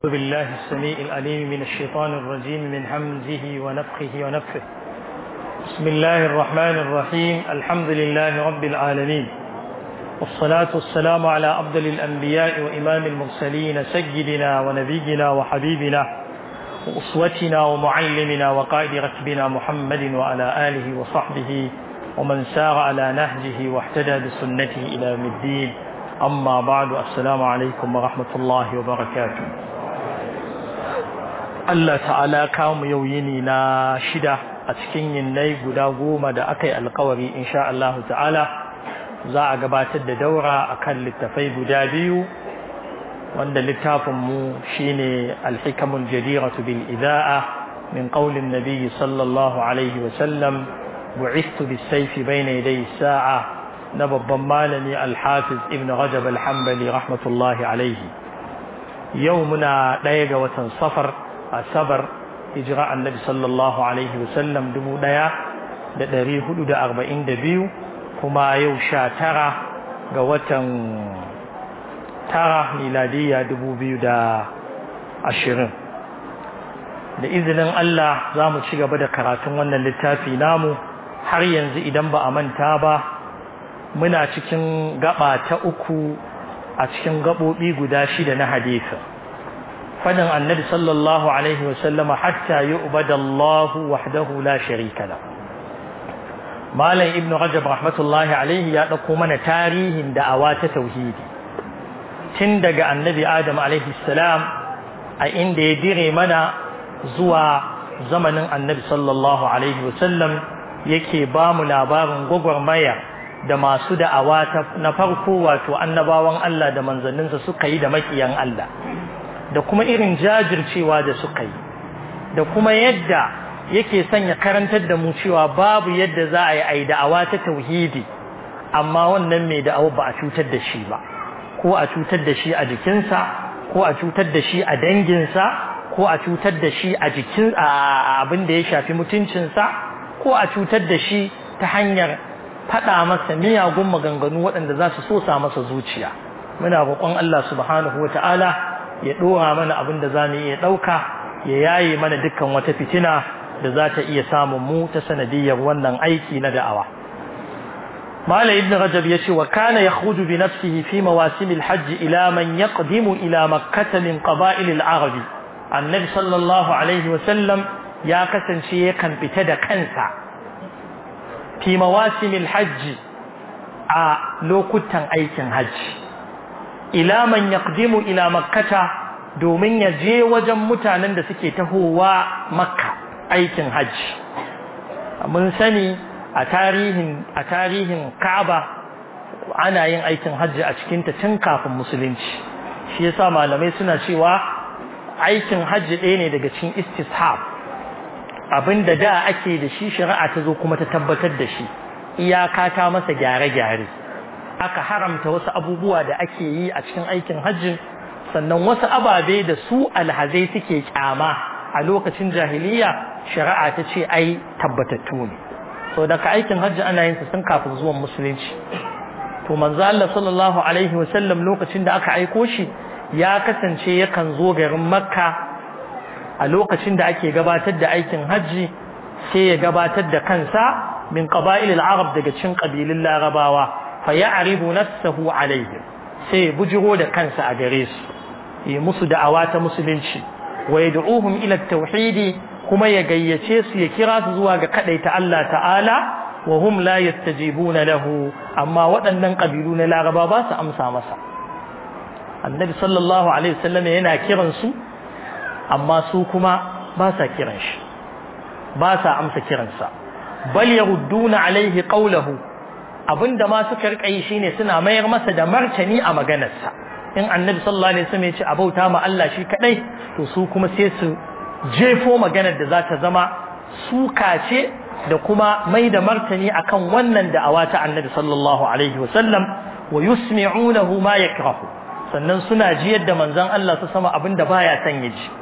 أعوذ بالله السميع العليم من الشيطان الرجيم من همزه ونفخه ونفخه بسم الله الرحمن الرحيم الحمد لله رب العالمين والصلاة والسلام على أفضل الأنبياء وإمام المرسلين سيدنا ونبينا وحبيبنا وأسوتنا ومعلمنا وقائد ركبنا محمد وعلى آله وصحبه ومن سار على نهجه واحتدى بسنته إلى يوم الدين أما بعد السلام عليكم ورحمة الله وبركاته Allah ta'ala kawo yau yini na shida a cikin yinnai guda goma da aka yi alkawari insha Allah ta'ala za a gabatar da daura akan littafai guda biyu wanda littafinmu shine alhikamul jadiratu bil ida'a min qaulin nabiyyi sallallahu alaihi wa sallam bu'istu bis sayfi bayna yaday sa'a na babban malami al-hafiz ibn rajab al-hanbali rahmatullahi alaihi yau muna ɗaya ga watan safar asabar hijira annabi sallallahu alaihi wasallam dubu ɗaya da ɗari hudu da arba'in da biyu kuma yau sha tara ga watan tara miladiyya dubu biyu da ashirin da izinin Allah za mu ci gaba da karatun wannan littafi namu har yanzu idan ba a manta ba muna cikin gaba ta uku a cikin gaɓoɓi guda shida na hadisi فدن النبي صلى الله عليه وسلم حتى يؤبد الله وحده لا شريك له مالن ابن رجب رحمة الله عليه يا dauko mana tarihin da'awa ta tauhidi tun daga annabi adam alaihi salam a inda ya dire mana zuwa zamanin annabi sallallahu alaihi wasallam yake ba mu labarin gwagwarmaya da masu da'awa na farko wato annabawan Allah da manzanninsa suka yi da makiyan Allah da kuma irin jajircewa da suka yi da kuma yadda yake sanya karantar da mu cewa babu yadda za a yi a yi da'awa ta tauhidi amma wannan mai da'awa ba a cutar da shi ba ko a cutar da shi a jikinsa ko a cutar da shi a danginsa ko a cutar da shi a jikin abin da ya shafi mutuncinsa ko a cutar da shi ta hanyar faɗa masa miyagun maganganu waɗanda za su sosa masa zuciya muna roƙon Allah subhanahu wa ta'ala ya ɗora mana abin da za mu iya ɗauka ya yaye mana dukkan wata fitina da za ta iya samun mu ta sanadiyar wannan aiki na da'awa Malam Ibn Rajab ya ce wa kana yakhruju bi nafsihi fi mawasim al-hajj ila man yaqdimu ila makkah min qaba'il al-arab Annabi sallallahu alaihi wa sallam ya kasance yakan fita da kansa fi mawasim al-hajj a lokutan aikin hajji ila man yaqdimu ila makkata domin ya je wajen mutanen da suke tahowa makka aikin hajji mun sani a tarihin a tarihin Ka'aba ana yin aikin hajji a cikin ta tun kafin musulunci shi yasa malamai suna cewa aikin hajji ɗaya ne daga cikin istishab abinda da ake da shi shari'a ta zo kuma ta tabbatar da shi iyaka ta masa gyare-gyare aka haramta wasu abubuwa da ake yi a cikin aikin hajji sannan wasu ababe da su alhazai suke kyama a lokacin jahiliya shari'a ta ce ai tabbatattu ne so daga aikin hajji ana yin sa sun kafin zuwan musulunci to manzo Allah sallallahu alaihi wa sallam lokacin da aka aiko shi ya kasance yakan zo garin makka a lokacin da ake gabatar da aikin hajji sai ya gabatar da kansa min qaba'il al-arab daga cikin kabilun larabawa fayaribu nafsahu alaihim sai bujiro da kansa a gare su yi musu da'awa ta musulunci wa yad'uhum ila at-tauhid kuma ya gayyace su ya kira su zuwa ga kadaita Allah ta'ala wa hum la yastajibuna lahu amma waɗannan kabilu na Laraba ba su amsa masa Annabi sallallahu alaihi wasallam yana kiran su amma su kuma ba sa kiran shi ba sa amsa kiransa bal yarudduna alaihi qawluhu abinda ma suka rika yi shine suna mayar masa da martani a maganarsa in annabi sallallahu alaihi wasallam ya ce abauta ma Allah shi kadai to su kuma sai su jefo maganar da za ta zama suka ce da kuma mai da martani akan wannan da'awa ta annabi sallallahu alaihi wasallam wa yusmi'unahu ma yakrahu sannan suna jiyar da manzon Allah su sama abinda baya son ya ji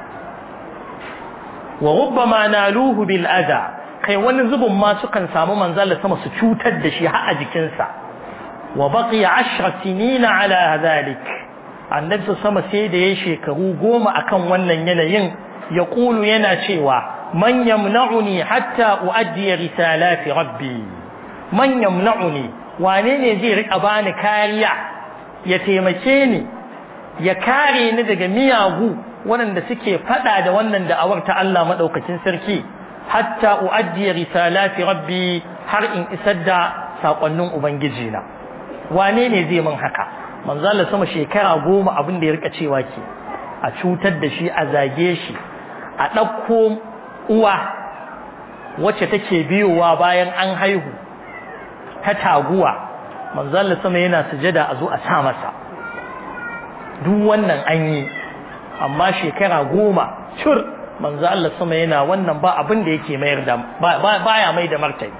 wa rubbama naluhu bil adha kai wani zubin ma sukan samu manzala sama su cutar da shi har a jikinsa wa baqiya ashra sinina ala dhalik annabi sama sai da ya shekaru goma akan wannan yanayin ya kulu yana cewa man yamna'uni hatta uaddi risalati rabbi man yamna'uni wane ne zai rika bani kariya ya taimake ni ya kare ni daga miyagu waɗanda suke faɗa da wannan da'awar ta Allah madaukakin sarki hatta uaddi risalati rabbi har in isar da sakonnin ubangiji na wane ne zai min haka manzo Allah sama shekara goma abin da ya rika cewa ke a cutar da shi a zage shi a ɗauko uwa wacce take biyowa bayan an haihu ta taguwa manzo Allah sama yana sujada a zo a sa masa duk wannan an yi amma shekara goma cur manzo Allah sama yana wannan ba abin da yake mayar da baya mai da martani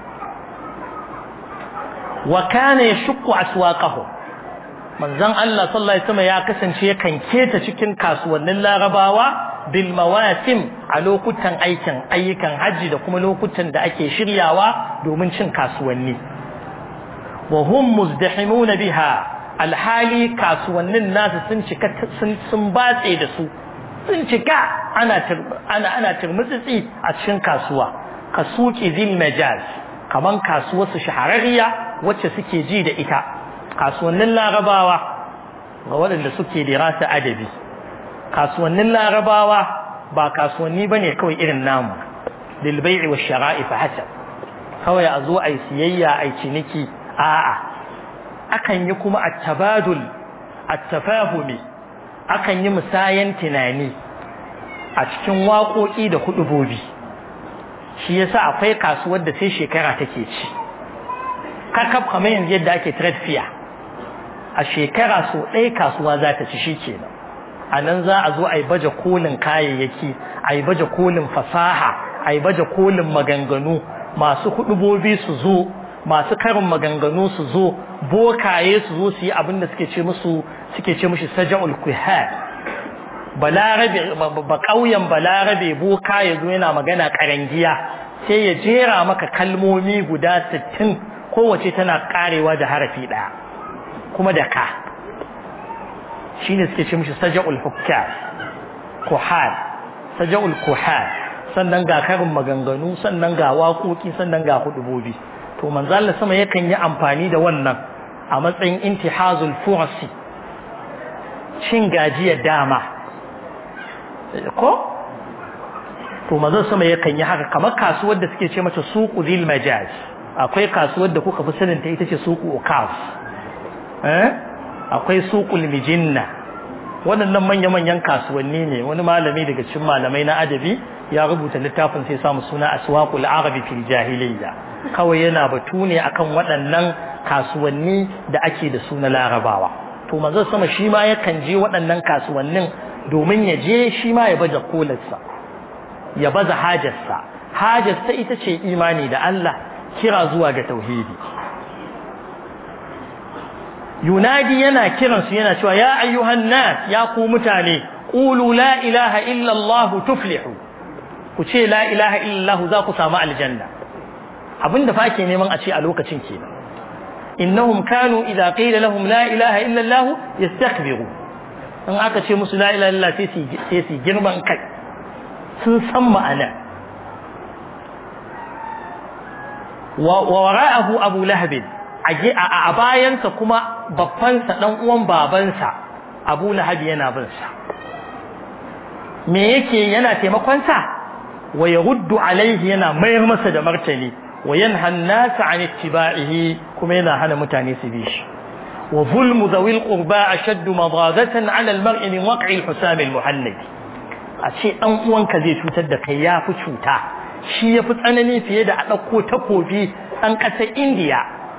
wa kana yashqu aswaqahu manzon Allah sallallahu alaihi wasallam ya kasance yakan keta cikin kasuwannin Larabawa bil mawasim a lokutan aikin ayyukan haji da kuma lokutan da ake shiryawa domin cin kasuwanni wa hum muzdahimun biha alhali kasuwannin nasu sun cika sun batse da su sun cika ana ana ana turmutsitsi a cikin kasuwa kasuki zil majaz kaman kasuwar su shahararriya wacce suke ji da ita kasuwannin larabawa ga waɗanda suke dirasa adabi kasuwannin larabawa ba kasuwanni bane kawai irin namu lil bai'i wash shara'i fa hasab kawai a zo ai siyayya ai ciniki a'a akan yi kuma at-tabadul at-tafahumi akan yi musayan tunani a cikin waƙoƙi da hudubobi shi yasa akwai kasuwar da sai shekara take ci kakaf kamar yanzu yadda ake trade fair a shekara so ɗaya kasuwa za ta ci shi kenan a nan za a zo a yi baje kolin kayayyaki a yi baje kolin fasaha a yi baje kolin maganganu masu hudubobi su zo masu karin maganganu su zo bokaye su zo su yi abin da suke ce musu suke ce mushi saja'ul kuhar balarabe ba ƙauyen balarabe boka ya zo yana magana karangiya sai ya jera maka kalmomi guda sittin kowace tana karewa da harafi ɗaya kuma da ka shine suke ce mishi saja'ul hukkar kuhar saja'ul kuhar sannan ga karin maganganu sannan ga waƙoƙi sannan ga hudubobi to manzo Allah sama yakan yi amfani da wannan a matsayin intihazul fursi cin gajiyar dama ko to manzo sama yakan yi haka kamar kasuwar da suke ce mata suqu zil majaz akwai kasuwar da kuka fi sanin ta ita ce suqu ukaf eh akwai suqul mijinna waɗannan manya-manyan kasuwanni ne wani malami daga cikin malamai na adabi ya rubuta littafin sai samu suna aswaqul arabi fil jahiliyya kawai yana batu ne akan waɗannan kasuwanni da ake da su na larabawa to manzo sama shi ma yakan je waɗannan kasuwannin domin ya je shi ma ya baje kolarsa ya baza hajarsa hajarsa ita ce imani da Allah kira zuwa ga tauhidi yunadi yana kiransu yana cewa ya ayyuhan nas ya ku mutane qulu la ilaha illa Allah tuflihu ku ce la ilaha illa Allah za ku samu aljanna abinda fa ke neman a ce a lokacin kenan innahum kanu idza qila lahum la ilaha illa Allah yastakbiru in aka ce musu la ilaha illa sai su sai su girman kai sun san ma'ana wa wara'ahu abu lahab a bayansa kuma babbansa dan uwan babansa abu lahab yana bin sa me yake yana taimakon sa wa yaruddu alaihi yana mayar masa da martani wa yanha an-nas an ittiba'ihi kuma yana hana mutane su bi shi wa zulmu dhawil qurba ashaddu madadatan 'ala al-mar'i min waq'i al-husam al-muhannad a ce dan uwanka zai cutar da kai yafi cuta shi yafi tsanani fiye da a dauko takobi an kasar indiya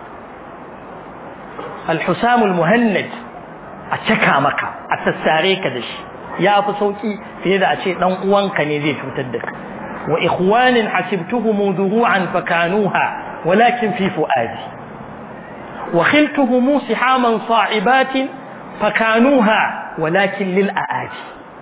al-husam al-muhannad a caka maka a sassare ka da shi yafi sauki fiye da a ce dan uwanka ne zai cutar da kai وإخوان حسبتهم ذروعا فكانوها ولكن في فؤادي وخلتهم سحاما صاعبات فكانوها ولكن للأآدي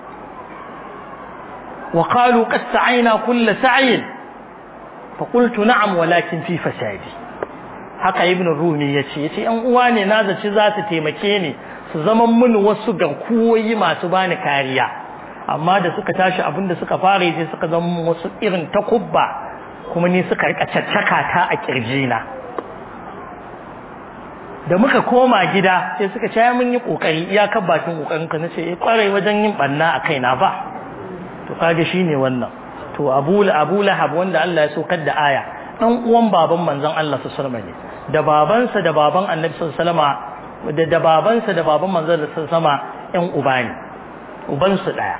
وقالوا قد سعينا كل سعي فقلت نعم ولكن في فسادي haka ibn rumi ya ce yace yan uwa ne na zaci za su taimake ni su zama mun wasu garkuwoyi masu bani kariya amma da suka tashi abin da suka fara yi suka zama wasu irin takubba kuma ni suka rika caccaka ta a kirjina da muka koma gida sai suka ce mun yi kokari iyakar bakin kokarin ka nace eh kwarai wajen yin banna a kaina ba to kage shine wannan to Abu Abu Lahab wanda Allah ya saukar da aya dan uwan baban manzon Allah sallallahu alaihi wasallam da babansa da baban Annabi sallallahu alaihi wasallam da da babansa da baban manzon Allah sallallahu alaihi wasallam ƴan uba ne uban su daya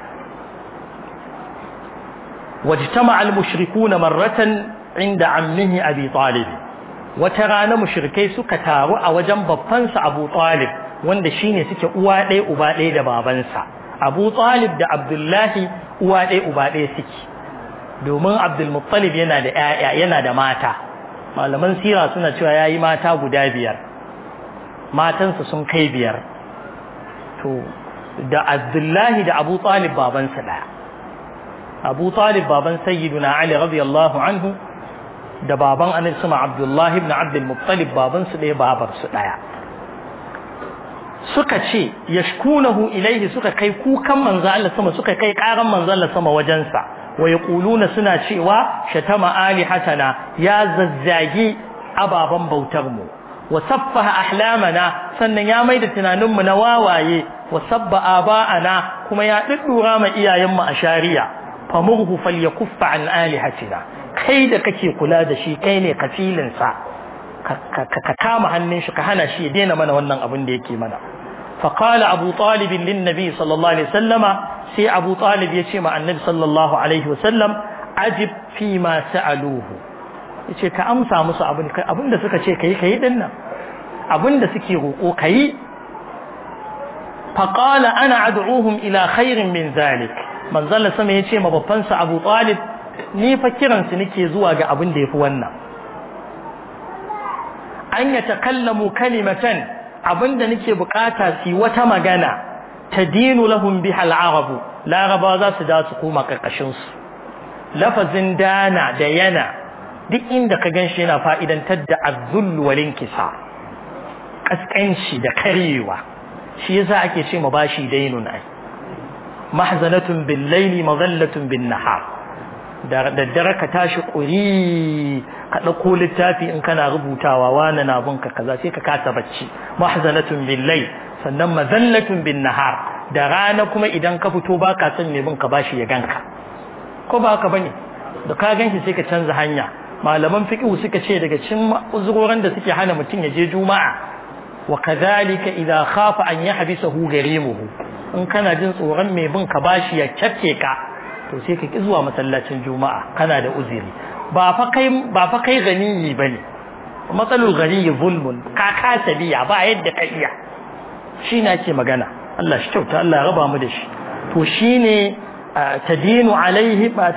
wajtama al-mushrikuna marratan inda ammihi Abi Talib wata rana mushrikai suka taru a wajen babbansa Abu Talib wanda shine suke uwa ɗaya uba ɗaya da babansa Abu Talib da Abdullahi uwa ɗaya uba ɗaya suke domin Abdul Muttalib yana da ƴaƴa yana da mata malaman sira suna cewa yayi mata guda biyar matansa sun kai biyar to da Abdullahi da Abu Talib babansa ɗaya Abu Talib baban Sayyiduna Ali radiyallahu anhu da baban Annabi sama Abdullahi ibn Abdul Muttalib baban su ɗaya babar su ɗaya suka ce yashkunahu ilaihi suka kai kukan manzo Allah sama suka kai karan manzo Allah sama wajensa wa yaquluna suna cewa shatama alihatana ya zazzagi ababan bautar mu wa saffaha ahlamana sannan ya maida tunanin mu na wawaye wa sabba aba'ana kuma ya duddura ma iyayen mu a shari'a famurhu falyakuffa an alihatina kai da kake kula da shi kai ne kafilin sa ka kama hannun shi ka hana shi ya daina mana wannan abin da yake mana فقال أبو طالب للنبي صلى الله عليه وسلم سي أبو طالب يشيم النبي صلى الله عليه وسلم أجب فيما سألوه yace ka amsa musu abin abin da suka ce kai kai din nan abin da suke roƙo kai faqala ana ad'uhum ila khairin min zalik manzal sama yace ma babban sa Abu Talib ni fa kiran su nake zuwa ga abin da yafi wannan an yatakallamu kalimatan abinda nake bukata su wata magana tadinu lahum biha al-arab laraba za su da su koma karkashin su lafazin dana da yana duk inda ka ganshi yana fa'idantar da azzul wal inkisa kaskanci da karewa shi yasa ake ce ma bashi dainun ai mahzanatun bil layli madallatun bin nahar da daddare ka tashi ƙuri ka ɗauko littafi in kana rubutawa wani na bunka kaza sai ka kasa bacci mahzanatun billai sannan mazallatun bin nahar da rana kuma idan ka fito ba ka son mai bin ka bashi ya ganka ko ba haka bane da ka ganshi sai ka canza hanya malaman fiqh suka ce daga cikin uzurorin da suke hana mutum ya je juma'a wa kadhalika idza khafa an yahbisahu garimuhu in kana jin tsoron mai bin ka bashi ya cafke ka to sai ka ki zuwa masallacin juma'a kana da uzuri ba fa kai ba fa kai ganiyi bane matsalul ganiyi zulmun ka kasa biya ba yadda ka iya shi na ce magana Allah shi kyauta Allah ya raba mu da shi to shine tadinu alaihi ba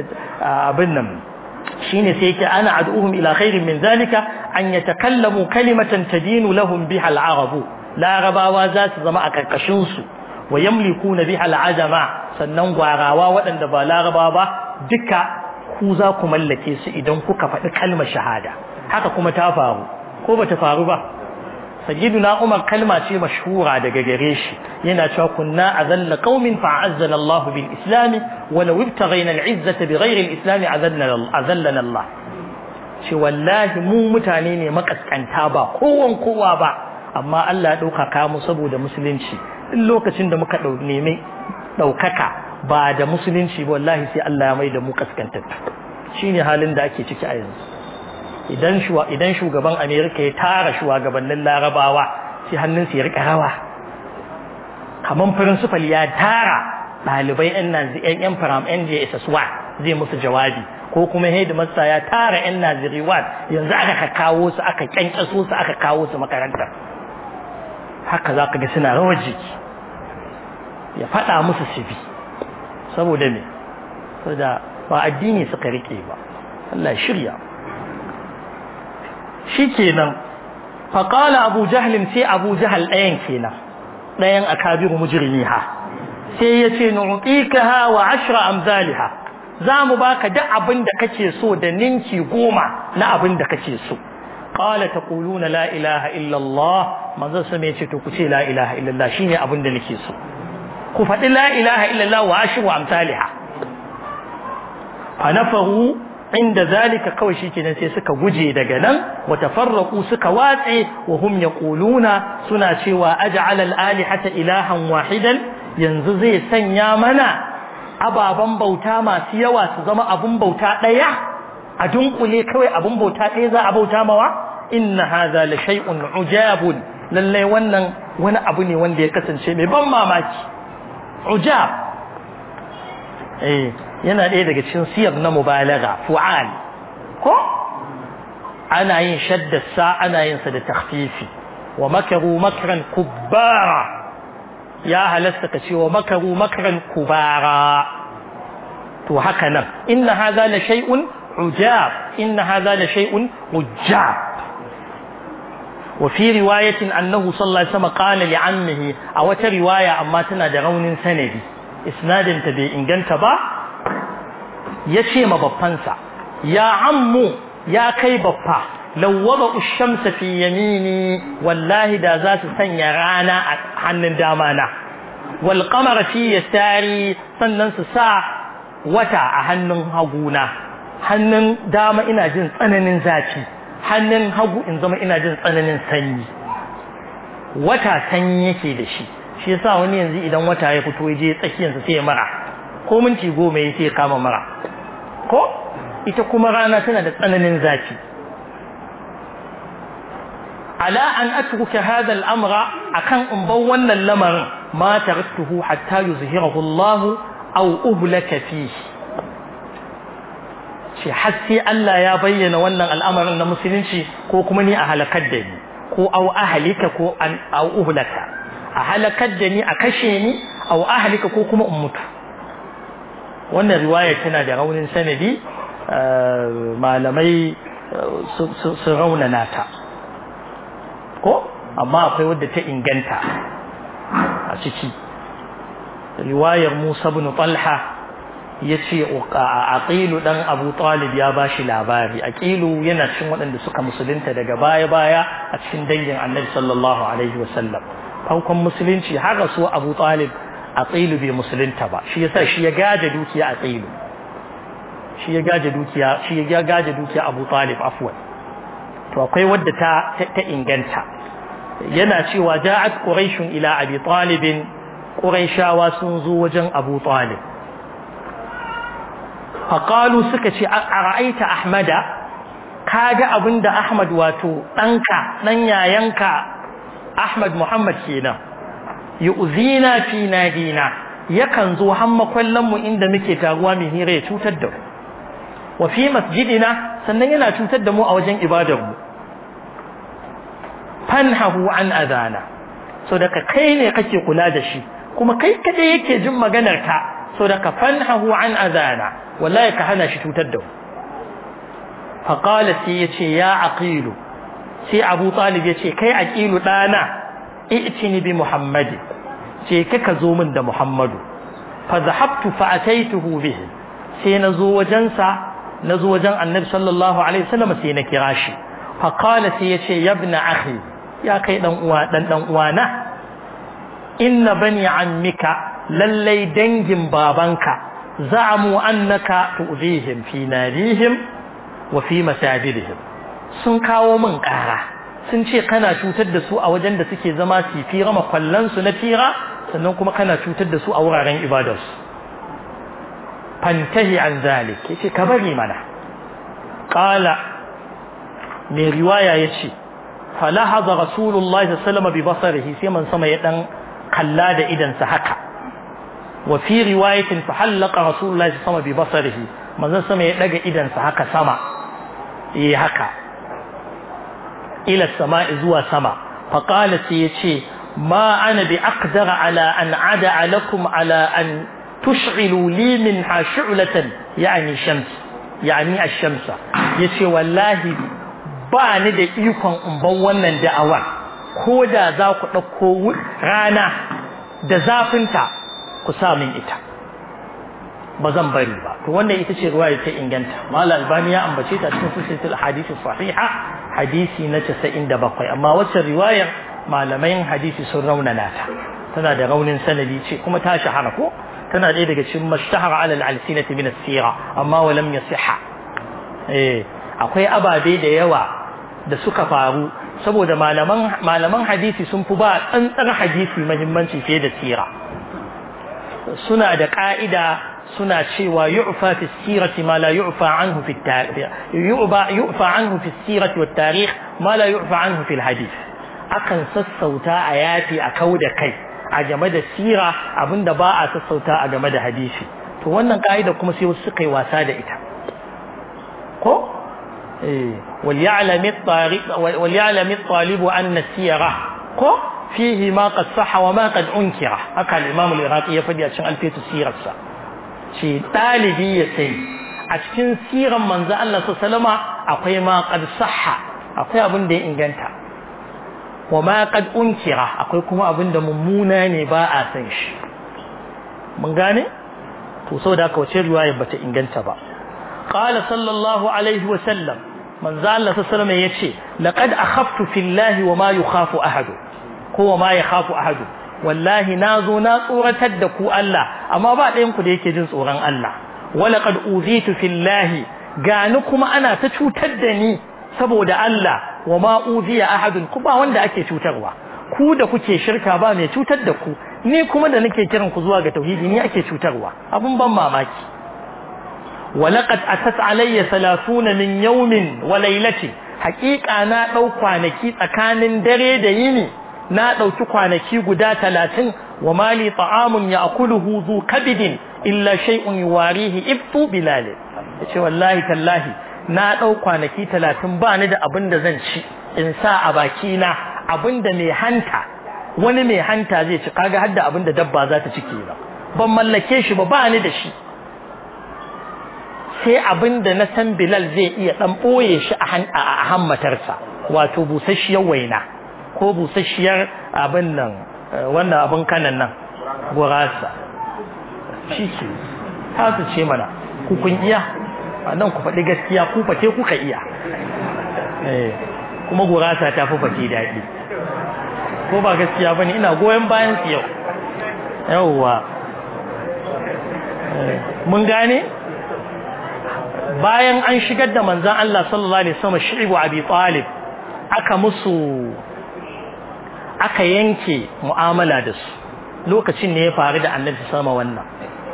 abin nan shine sai yake ana ad'uhum ila khairin min zalika an yatakallamu kalimatan tadinu lahum biha al-arabu larabawa za su zama a karkashin su wa yamlikuna biha al-ajama sannan gwarawa waɗanda ba laraba ba duka ku za ku mallake su idan kuka faɗi kalmar shahada haka kuma ta faru ko ba ta faru ba sayyiduna umar kalma ce mashhura daga gare shi yana cewa kunna azalla qaumin fa azzana Allah bil islam wa law ibtaghayna al izzata bighayri al islam azallana Allah ce wallahi mu mutane ne makaskanta ba kowan kowa ba amma Allah ya dauka mu saboda musulunci duk lokacin da muka nemi ɗaukaka ba da musulunci ba wallahi sai Allah ya mai da mu kaskantattu shine halin da ake ciki a yanzu idan shuwa idan shugaban Amerika ya tara shugabannin Larabawa sai hannun su ya rika rawa kaman principal ya tara ɗalibai ɗan nazi ɗan yan faram NJSS zai musu jawabi ko kuma headmaster ya tara ɗan Naziri yanzu aka kawo su aka kyankyaso su aka kawo su makarantar haka za ka ga suna rawar jiki ya faɗa musu su bi saboda me saboda ba addini suka rike ba Allah shirya shikenan faqala abu jahlin sai abu jahl ɗayan kenan ɗayan akabiru mujrimiha sai yace nu'tikaha wa ashra amsalha zamu baka duk abin da kake so da ninki goma na abin da kake so qala taquluna la ilaha illa Allah manzon sa ya ce to ku ce la ilaha illallah shine abin da nake so ku faɗi la ilaha illallah wa ashiru amsalha fa nafaru inda zalika kawai shikenan sai suka guje daga nan wa tafarraqu suka watse wa hum yaquluna suna cewa aj'al al-alihata ilahan wahidan yanzu zai sanya mana ababan bauta masu yawa su zama abun bauta daya a dunkule kawai abun bauta daya za a bauta mawa inna hadha la shay'un ujabun lalle wannan wani abu ne wanda ya kasance mai ban mamaki ujab eh yana ɗaya daga cikin siyar na mubalaga fu'al ko ana yin shaddarsa ana yin sa da takhfifi wa makaru makran kubbara ya halasta ka ce wa makaru makran kubara to haka nan inna hadha la shay'un ujab inna hadha la shay'un ujab wa fi riwayatin annahu sallallahu alaihi wasallam qala li ammihi a wata riwaya amma tana da raunin sanadi isnadin ta bai inganta ba ya ce ma babbansa ya ammu ya kai babba lawwaba ushamsa fi yamini wallahi da za su sanya rana a hannun dama na wal qamara fi yasari sannan su sa wata a hannun haguna hannun dama ina jin tsananin zafi hannun hagu in zama ina jin tsananin sanyi wata sanyi yake da shi shi yasa wani yanzu idan wata ya fito ya je tsakiyarsa sai ya mara ko minti goma ya sai kama mara ko ita kuma rana tana da tsananin zafi ala an atruka hadha al-amra akan in bar wannan lamarin ma taraktuhu hatta yuzhirahu Allah aw uhlaka fihi shi har sai Allah ya bayyana wannan al'amarin na musulunci ko kuma ni a halakar da ni ko aw ahlika ko an aw uhlaka a halakar da ni a kashe ni aw ahlika ko kuma in mutu wannan riwaya tana da raunin sanadi malamai su raunana ta ko amma akwai wadda ta inganta a ciki riwayar Musa bin Talha yace aqilu dan Abu Talib ya bashi labari aqilu yana cikin waɗanda suka musulunta daga baya baya a cikin dangin Annabi sallallahu alaihi wasallam farkon musulunci har rasu Abu Talib aqilu bai musulunta ba shi yasa shi ya gaje dukiya aqilu shi ya gaje dukiya shi ya gaje dukiya Abu Talib afwan to akwai wadda ta ta inganta yana cewa ja'at quraish ila abi talib quraishawa sun zo wajen abu talib faqalu suka ce ara'aita ahmada kaga abinda ahmad wato danka dan yayanka ahmad muhammad kenan yu'zina fi nadina yakan zo hamma kallon mu inda muke taruwa mai hira ya cutar da mu wa fi masjidina sannan yana cutar da mu a wajen ibadar mu fanhahu an adana so daga kai ne kake kula da shi kuma kai kadai yake jin maganar ka so daga fanhahu an adana wallahi ka hana shi cutar da mu fa qala sai yace ya aqilu sai abu talib yace kai aqilu dana i'tini bi muhammadi ce kaka zo min da muhammadu fa zahabtu fa ataituhu bihi sai na zo wajensa na zo wajen annabi sallallahu alaihi wasallam sai na kira shi fa qala sai yace ya ibn akhi ya kai dan uwa dan dan uwana inna bani ammika lallai dangin babanka za'amu annaka tu'zihim fi narihim wa fi masajidihim sun kawo min ƙara sun ce kana cutar da su a wajen da suke zama su fira makwallan su na fira sannan kuma kana cutar da su a wuraren ibadarsu fantahi an zalik yace ka bari mana qala mai riwaya yace falahaza rasulullahi sallallahu alaihi wasallam bi basarihi sai man sama ya dan kalla da idan sa haka wa fi riwayatin fa halaqa rasulullahi sallallahu alaihi wasallam bi basarihi manzon sama ya daga idan sa haka sama eh haka ila sama'i zuwa sama fa qala sai yace ma ana bi aqdara ala an ada lakum ala an tush'ilu li minha shu'latan yani shams yani ash-shamsa yace wallahi ba ni da ikon in ban wannan da'awa ko da za ku ɗauko rana da zafinta ku sa min ita ba zan bari ba to wannan ita ce ruwaya ta inganta malal albani ya ambace ta cikin silsilatul hadisi sahiha hadisi na 97 amma wacce riwayar malaman hadisi sun raunana ta tana da raunin sanadi ce kuma ta shahara ko tana ɗaya daga cikin mashtahara alal alsinati min as-sira amma wa lam yasiha eh akwai ababe da yawa da suka faru saboda malaman malaman hadisi sun fi ba tsantsar hadisi muhimmanci fiye da sira suna da ka'ida suna cewa yu'fa fi sirati ma la yu'fa anhu fi tarikh yu'fa anhu fi sirati wat tarikh ma la yu'fa anhu fi hadith akan sassauta a yafi a kauda kai a game da sira abinda ba a sassauta a game da hadisi to wannan ka'ida kuma sai wasu suka yi wasa da ita ko eh wal ya'lam at-tariq wal ya'lam at-talib anna sira ko fihi ma qad sahha wa ma qad unkira haka al-imam al-iraqi ya fadi a cikin alfitu sirarsa ce dalibi ya sai a cikin siran manzo Allah sallama akwai ma qad sahha akwai abin da ya inganta wa ma qad unkira akwai kuma abin da mummuna ne ba a san shi mun gane to saboda haka wace riwaya bata inganta ba qala sallallahu alaihi wa sallam manzo Allah sallallahu alaihi yace laqad akhaftu fillahi wa ma yukhafu ahad ko wa ma yakhafu ahad wallahi nazo na tsoratar da ku Allah amma ba ɗayan ku da yake jin tsoron Allah wala qad uzitu fillahi gani kuma ana ta cutar da ni saboda Allah wa ma uziya ahadun ku ba wanda ake cutarwa ku da kuke shirka ba mai cutar da ku ni kuma da nake kiran ku zuwa ga tauhidi ni ake cutarwa abun ban mamaki ولقد أتت علي ثلاثون من يوم وليلة حقيقة نا دو kwanaki tsakanin dare da yini na dauki kwanaki guda 30 wa mali ta'amun ya'kuluhu zu kabidin illa shay'un yuwarihi ibtu bilal yace wallahi tallahi na dau kwanaki 30 ba ni da abin da zan ci in sa a baki na abin da mai hanta wani mai hanta zai ci kaga hadda abin da dabba za ta ci kenan ban mallake shi ba ba ni da shi sai abin da na san Bilal zai iya dan boye shi a hammatarsa wato busasshiyar waina ko busasshiyar abin nan wannan abin kanan nan gurasa shi ke ta su ce mana ku kun iya nan ku faɗi gaskiya ku fate kuka iya kuma gurasa ta fi fate daɗi ko ba gaskiya bane ina goyon bayan su yau yauwa mun gane bayan an shigar da manzan Allah sallallahu alaihi wasallam shi'ibu abi talib aka musu aka yanke mu'amala da su lokacin ne ya faru da annabi sama wannan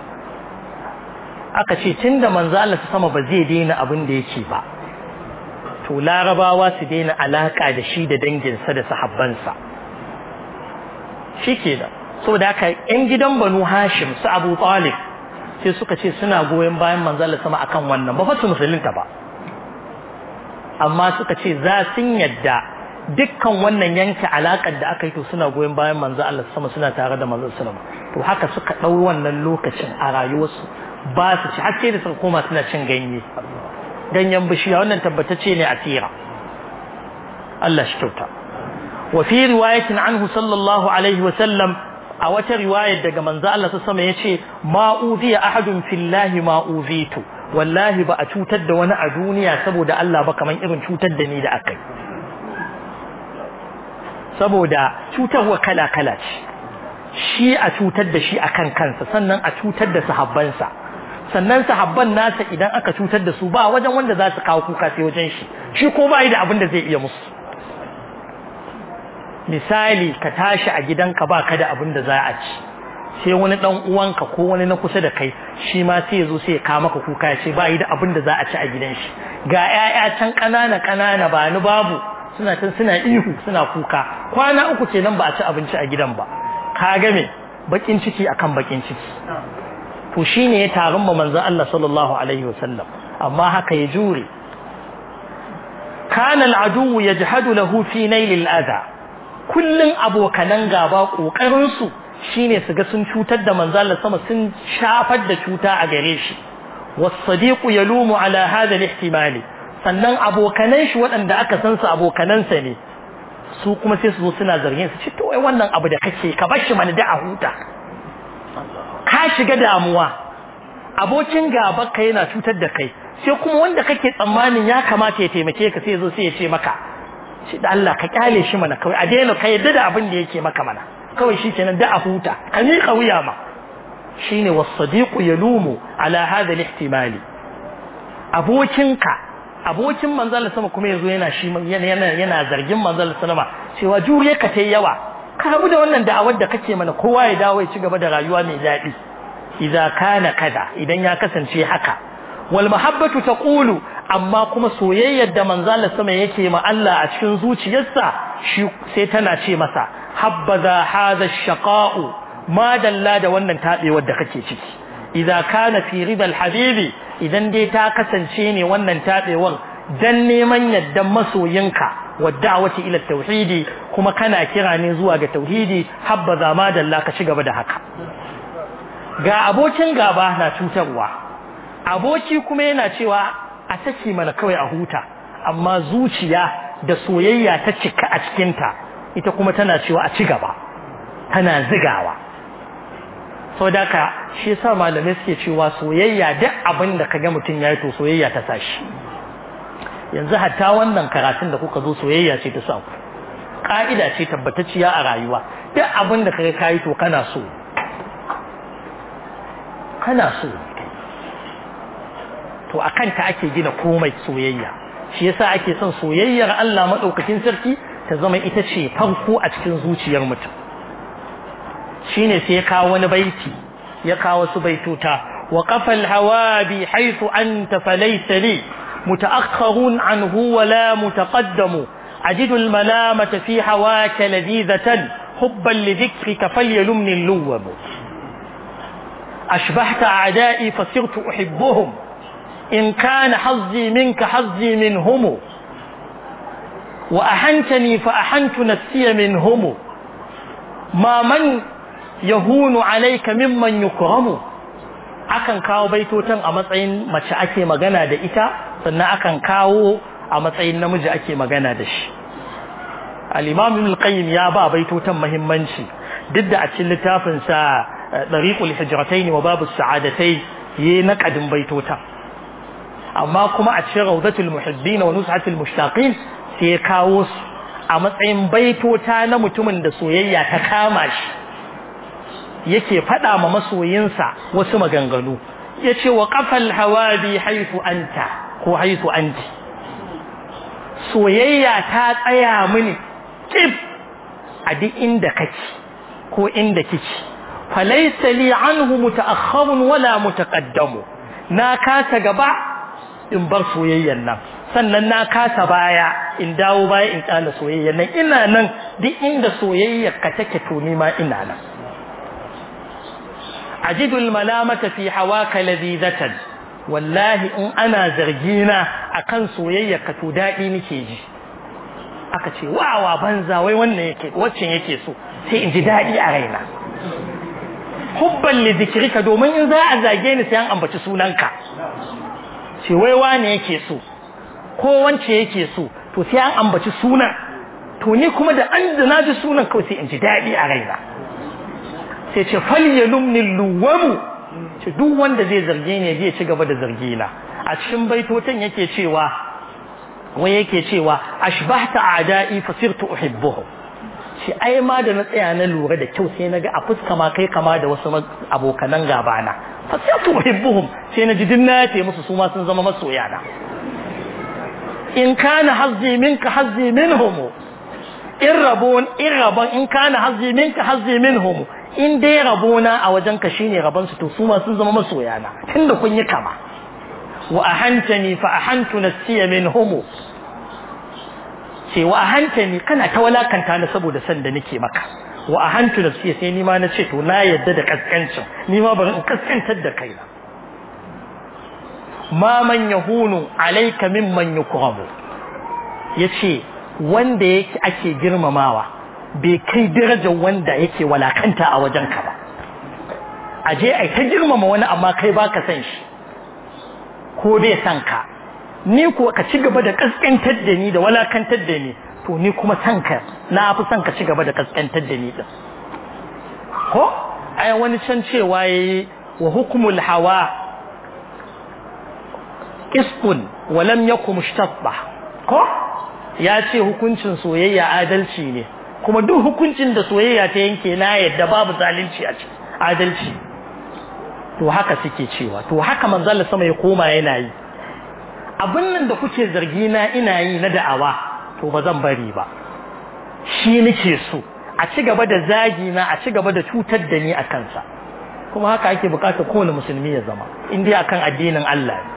aka ce tunda manzan Allah sama ba zai daina abin da yake ba to larabawa su daina alaka da shi da danginsa da sahabbansa shikenan saboda haka yan gidan banu hashim su abu talib sai suka ce suna goyon bayan manzala sama akan wannan ba fasu musulunta ba amma suka ce za sun yadda dukkan wannan yanke alakar da aka yi to suna goyon bayan manzo Allah sama suna tare da manzo sallama to haka suka dau wannan lokacin a rayuwarsu ba su ci hakke da suka koma suna cin ganye ganyen bishiya wannan tabbatacce ne a tira Allah shi kyauta wa fi riwayatin anhu sallallahu alaihi wa sallam a wata riwayar daga manzo Allah sama yace ma uziya ahadun fillahi ma uzitu wallahi ba a cutar da wani a duniya saboda Allah ba kaman irin cutar da ni da akai saboda cutarwa kala kala ce shi a cutar da shi akan kansa sannan a cutar da sahabbansa sannan sahabban nasa idan aka cutar da su ba wajen wanda za su kawo kuka sai wajen shi shi ko ba da abin da zai iya musu misali ka tashi a gidanka ba ka da abin da za a ci sai wani dan uwanka ko wani na kusa da kai shi ma sai ya zo sai ya kawo maka kuka ya ce ba yi da abin da za a ci a gidan shi ga ƴaƴa can ƙanana ƙanana ba ni babu suna can suna ihu suna kuka kwana uku kenan ba a ci abinci a gidan ba ka ga me bakin ciki akan bakin ciki to shine ya tarin ma manzon Allah sallallahu alaihi wasallam amma haka ya jure kana al'adu yajhadu lahu fi nail al'adha kullun abokanan gaba kokarin su shine su ga sun cutar da manzon Allah sama sun shafar da cuta a gare shi was-sadiqu yalumu ala hadha al-ihtimali sannan abokanan shi waɗanda aka san su abokanansa ne su kuma sai su zo suna zargin su ce to wai wannan abu da kake ka bar shi mana da a huta ka shiga damuwa abokin gaba ka yana cutar da kai sai kuma wanda kake tsammanin ya kamata ya taimake ka sai zo sai ya ce maka shi da Allah ka kyale shi mana kawai a daina ka yadda da abin da yake maka mana kawai shi kenan da a huta ka miƙa wuya ma shine wasadiqu yalumu ala hadha al-ihtimali abokinka abokin manzal sama kuma yazo yana shi yana yana zargin manzal sallama cewa juriya ka tai yawa ka rabu da wannan da'awar da kake mana kowa ya dawo ya ci gaba da rayuwa mai daɗi idza kana kaza idan ya kasance haka wal mahabbatu taqulu amma kuma soyayyar da manzal sama yake ma Allah a cikin zuciyarsa shi sai tana ce masa habbaza hadha ash-shaqa'u ma dalla da wannan tabewar da kake ciki idza kana fi ridal habibi idan dai ta kasance ne wannan tabewar dan neman yaddan masoyinka wadda'awati ila tauhidi kuma kana kira ne zuwa ga tauhidi habbaza ma dalla ka ci gaba da haka ga abokin gaba na cutarwa aboki kuma yana cewa a saki mana kawai a huta amma zuciya da soyayya ta cika a cikinta ita kuma tana cewa a ci gaba tana zigawa sau da ka shi sa malamai suke cewa soyayya duk abin da kaga mutum ya yi to soyayya ta sa shi yanzu hatta wannan karatun da kuka zo soyayya ce ta sa ku ƙa'ida ce tabbatacciya a rayuwa duk abin da kaga kayi to kana so kana so to a kanta ake gina komai soyayya shi yasa ake son soyayyar Allah maɗaukakin sarki ta zama ita ce farko a cikin zuciyar mutum shine sai ya kawo wani baiti ya kawo su baituta wa qafal hawabi haythu anta falaysa li mutaakhkharun anhu wa la mutaqaddamu ajidu al malamata fi hawaka ladidatan hubban li dhikrika falyalumni al luwab ashbahta a'da'i fasirtu uhibbuhum in kana hazzi minka hazzi minhum wa ahantani fa ahantu nafsiya minhum ma man yahunu alaika mimman yukramu akan kawo baitotan a matsayin mace ake magana da ita sannan akan kawo a matsayin namiji ake magana da shi al-imam ibn al-qayyim ya ba baitotan muhimmanci duk da a cikin littafin sa dariqul hijratayn wa babus sa'adatai yi naqadin baitotan amma kuma a cikin rawdatul muhibbin wa nushatul mushtaqin sai ya kawo su a matsayin baitota na mutumin da soyayya ta kama shi yake faɗa ma masoyinsa wasu maganganu ya ce wa ƙafal hawabi haifu anta ko haifu anti soyayya ta tsaya mini kif a duk inda kake ko inda kike falaisa li anhu muta'akhkharun wala mutaqaddamu na kasa gaba in bar soyayyan nan sannan na kasa baya in dawo baya in kana soyayyan nan ina nan duk inda soyayyar ka take to ni ma ina nan أجد الملامة في حواك لذيذة والله إن أنا زرجينا أكن سويا كتودائي نكيجي aka ce wawa banza wai wannan yake waccan yake so sai in ji daɗi a raina hubban li zikrika domin in za a zage ni sai an ambaci sunanka ce wai wane yake so ko wance yake so to sai an ambaci sunan to ni kuma da an da ji sunan kawai sai in ji daɗi a raina sai ce falyalumni luwamu ce duk wanda zai zarge ni zai ci gaba da zargi na a cikin baitotan yake cewa wai yake cewa ashbahta a'da'i fasirtu uhibbuhum shi ai ma da na tsaya na lura da kyau sai naga a fuska ma kai kama da wasu abokanan gabana fasirtu uhibbuhum sai na ji din na yace musu su ma sun zama masoya na in kana hazzi minka hazzi minhum in rabon in rabon in kana hazzi minka hazzi minhum in dai rabona a wajenka shine rabon su to su ma sun zama masoyana tunda kun yi kama wa ahantani fa ahantu nafsiya minhum ce wa ahantani kana ta walakanta ni saboda san da nake maka wa ahantu nafsiya sai ni ma na ce to na yadda da kaskancin ni ma bari in kaskantar da kaina ma man yahunu alayka mimman yukramu yace wanda yake ake girmamawa bai kai darajar wanda yake walakanta a wajenka ba aje ai ta girmama wani amma kai baka san shi ko bai san ka ni ko ka ci gaba da kaskantar da ni da walakantar da ni to ni kuma san ka na fi san ka ci gaba da kaskantar da ni din ko ai wani can cewa yayi wa hukmul hawa qisqun wa lam yakum mushtabba ko ya ce hukuncin soyayya adalci ne kuma duk hukuncin da soyayya ta yanke na yadda babu zalunci a ciki adalci to haka suke cewa to haka manzon sama ya koma yana yi abin nan da kuke zargi na ina yi na da'awa to ba zan bari ba shi nake so a ci gaba da zagi na a ci gaba da cutar da ni a kansa kuma haka ake bukatar kowane musulmi ya zama in dai akan addinin Allah ne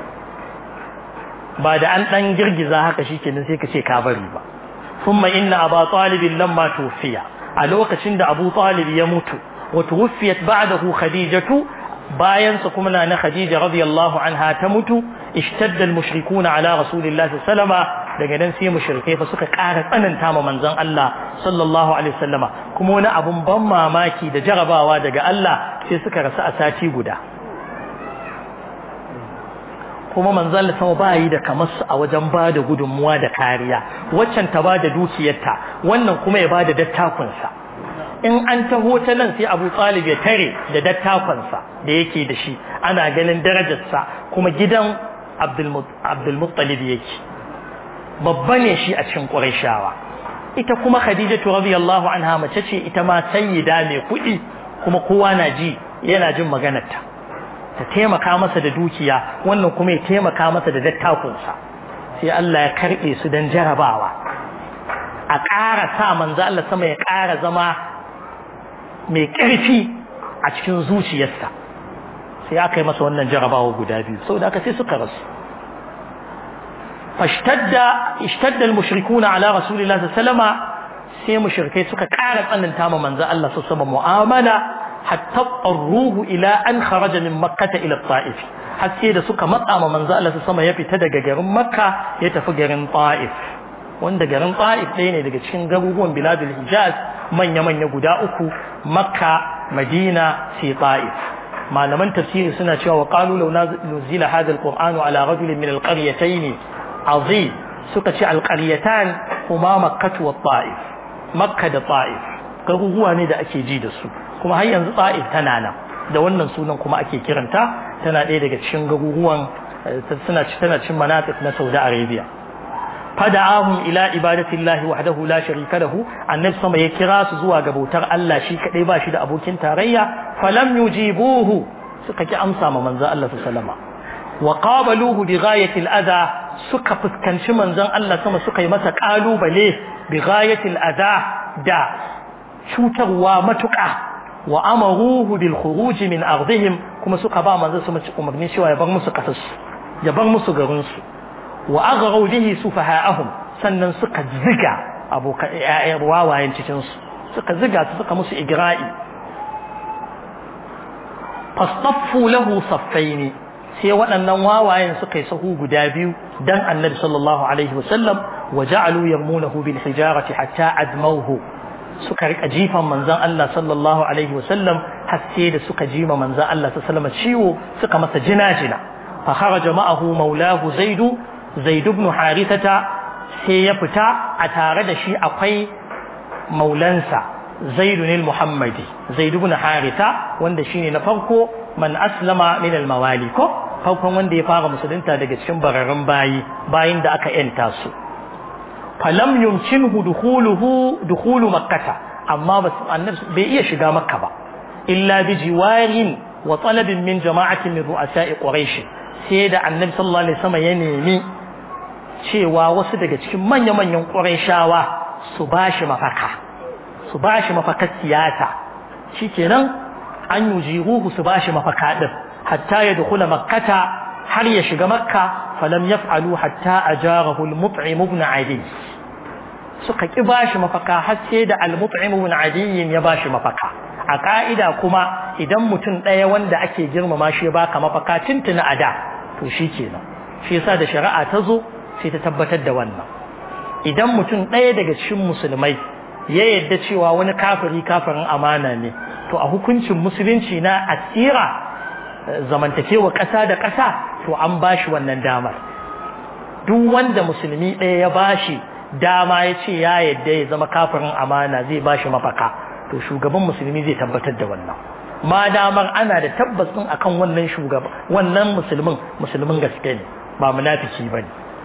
ba da an dan girgiza haka shikenan sai ka ce ka bari ba thumma inna aba talib lamma tufiya a lokacin da abu talib ya mutu wa tuwfiyat ba'dahu khadijatu bayan sa kuma na khadija radiyallahu anha ta mutu ishtadda al-mushrikuna ala rasulillahi sallallahu alaihi daga nan sai mushrikai fa suka ƙara tsananta ma manzon Allah sallallahu alaihi wasallama kuma wani abun ban mamaki da jarabawa daga Allah sai suka rasu a sati guda kuma manzon Allah sama ba yi da kamar su a wajen ba da gudunmuwa da kariya waccan ta ba da dukiyarta wannan kuma ya ba da dattakunsa in an taho ta nan sai Abu Talib ya tare da dattakunsa da yake da shi ana ganin darajarsa kuma gidan Abdul Muttalib yake babba ne shi a cikin Qurayshawa ita kuma Khadijatu radiyallahu anha mace ce ita ma sayyida mai kuɗi kuma kowa na ji yana jin maganarta ta taimaka masa da dukiya wannan kuma ya taimaka masa da dattakunsa sai Allah ya karbe su dan jarabawa a ƙara sa manzo Allah sama ya ƙara zama mai ƙarfi a cikin zuciyarsa sai aka yi masa wannan jarabawa guda biyu saboda aka sai suka rasu فاشتد اشتد المشركون على رسول الله صلى الله عليه وسلم sai mushrikai suka ƙara tsananta ma manzo Allah su sama mu'amala hatta qarruhu ila an kharaja min makkah ila ta'if har sai da suka matsa ma manzo Allah su sama ya fita daga garin makka ya tafi garin ta'if wanda garin ta'if ɗaya ne daga cikin garuruwan biladul hijaz manya manya guda uku makka madina sai ta'if malaman tafsiri suna cewa wa qalu law nuzila hadha alqur'anu ala rajulin min alqaryatayn azim suka ce alqaryatan kuma makkah wa ta'if makka da ta'if garuruwa ne da ake ji da su kuma har yanzu ta'if tana nan da wannan sunan kuma ake kiranta tana ɗaya daga cikin garuruwan suna tana cin manatik na Saudi Arabia fada'ahum ila ibadatillahi wahdahu la sharika lahu annabi sama ya kira su zuwa ga bautar Allah shi kadai ba shi da abokin tarayya falam yujibuhu suka ki amsa ma manzon Allah sallallahu alaihi wa qabaluhu bi ghayati al-adha suka fuskanci manzon Allah sama suka yi masa kalubale bi ghayati al-adha da cutarwa matuƙa wa amaruhu bil khuruj min ardihim kuma suka ba manzon sama umarni cewa ya bar musu kasarsu ya bar musu garin su wa aghraw bihi sufaha'ahum sannan suka ziga abokan ƴaƴan wawayen cikin su suka ziga su suka musu igra'i fastaffu lahu saffaini sai waɗannan wawayen suka yi sahu guda biyu dan annabi sallallahu alaihi wasallam wa ja'alu yarmunahu bil hijarati hatta admawhu suka rika jifan manzon Allah sallallahu alaihi wasallam har sai da suka jima manzon Allah sallallahu alaihi ciwo suka masa jina-jina fa kharaja ma'ahu maulahu zaidu zaid ibn harithata sai ya fita a tare da shi akwai maulansa zaidun al-muhammadi zaid ibn haritha wanda shine na farko man aslama min al-mawali ko farkon wanda ya fara musulunta daga cikin bararrun bayi bayin da aka yanta su falam yumkinhu dukhuluhu dukhulu makkah amma bas annabi bai iya shiga makka ba illa bi jiwarin wa talabin min jama'atin min ru'asa'i quraish sai da annabi sallallahu alaihi wasallam ya nemi cewa wasu daga cikin manya-manyan quraishawa su bashi mafaka su bashi mafakar siyasa shikenan an yujiruhu su bashi mafaka din hatta ya dukula makkata har ya shiga makka falam yaf'alu hatta ajarahu al-mut'im ibn adi suka ki bashi mafaka har sai da al-mut'im ibn adi ya bashi mafaka a ka'ida kuma idan mutum ɗaya wanda ake girmama shi ya baka mafaka tuntuna ada to shikenan shi yasa da shari'a ta zo sai ta tabbatar da wannan idan mutum ɗaya daga cikin musulmai ya yadda cewa wani kafiri kafirin amana ne to a hukuncin musulunci na asira zamantakewa ƙasa da ƙasa to an bashi wannan damar duk wanda musulmi ɗaya ya bashi dama ya ce ya yadda ya zama kafirin amana zai bashi mafaka to shugaban musulmi zai tabbatar da wannan ma damar ana da tabbas din akan wannan shugaba wannan musulmin musulmin gaske ne ba munafiki bane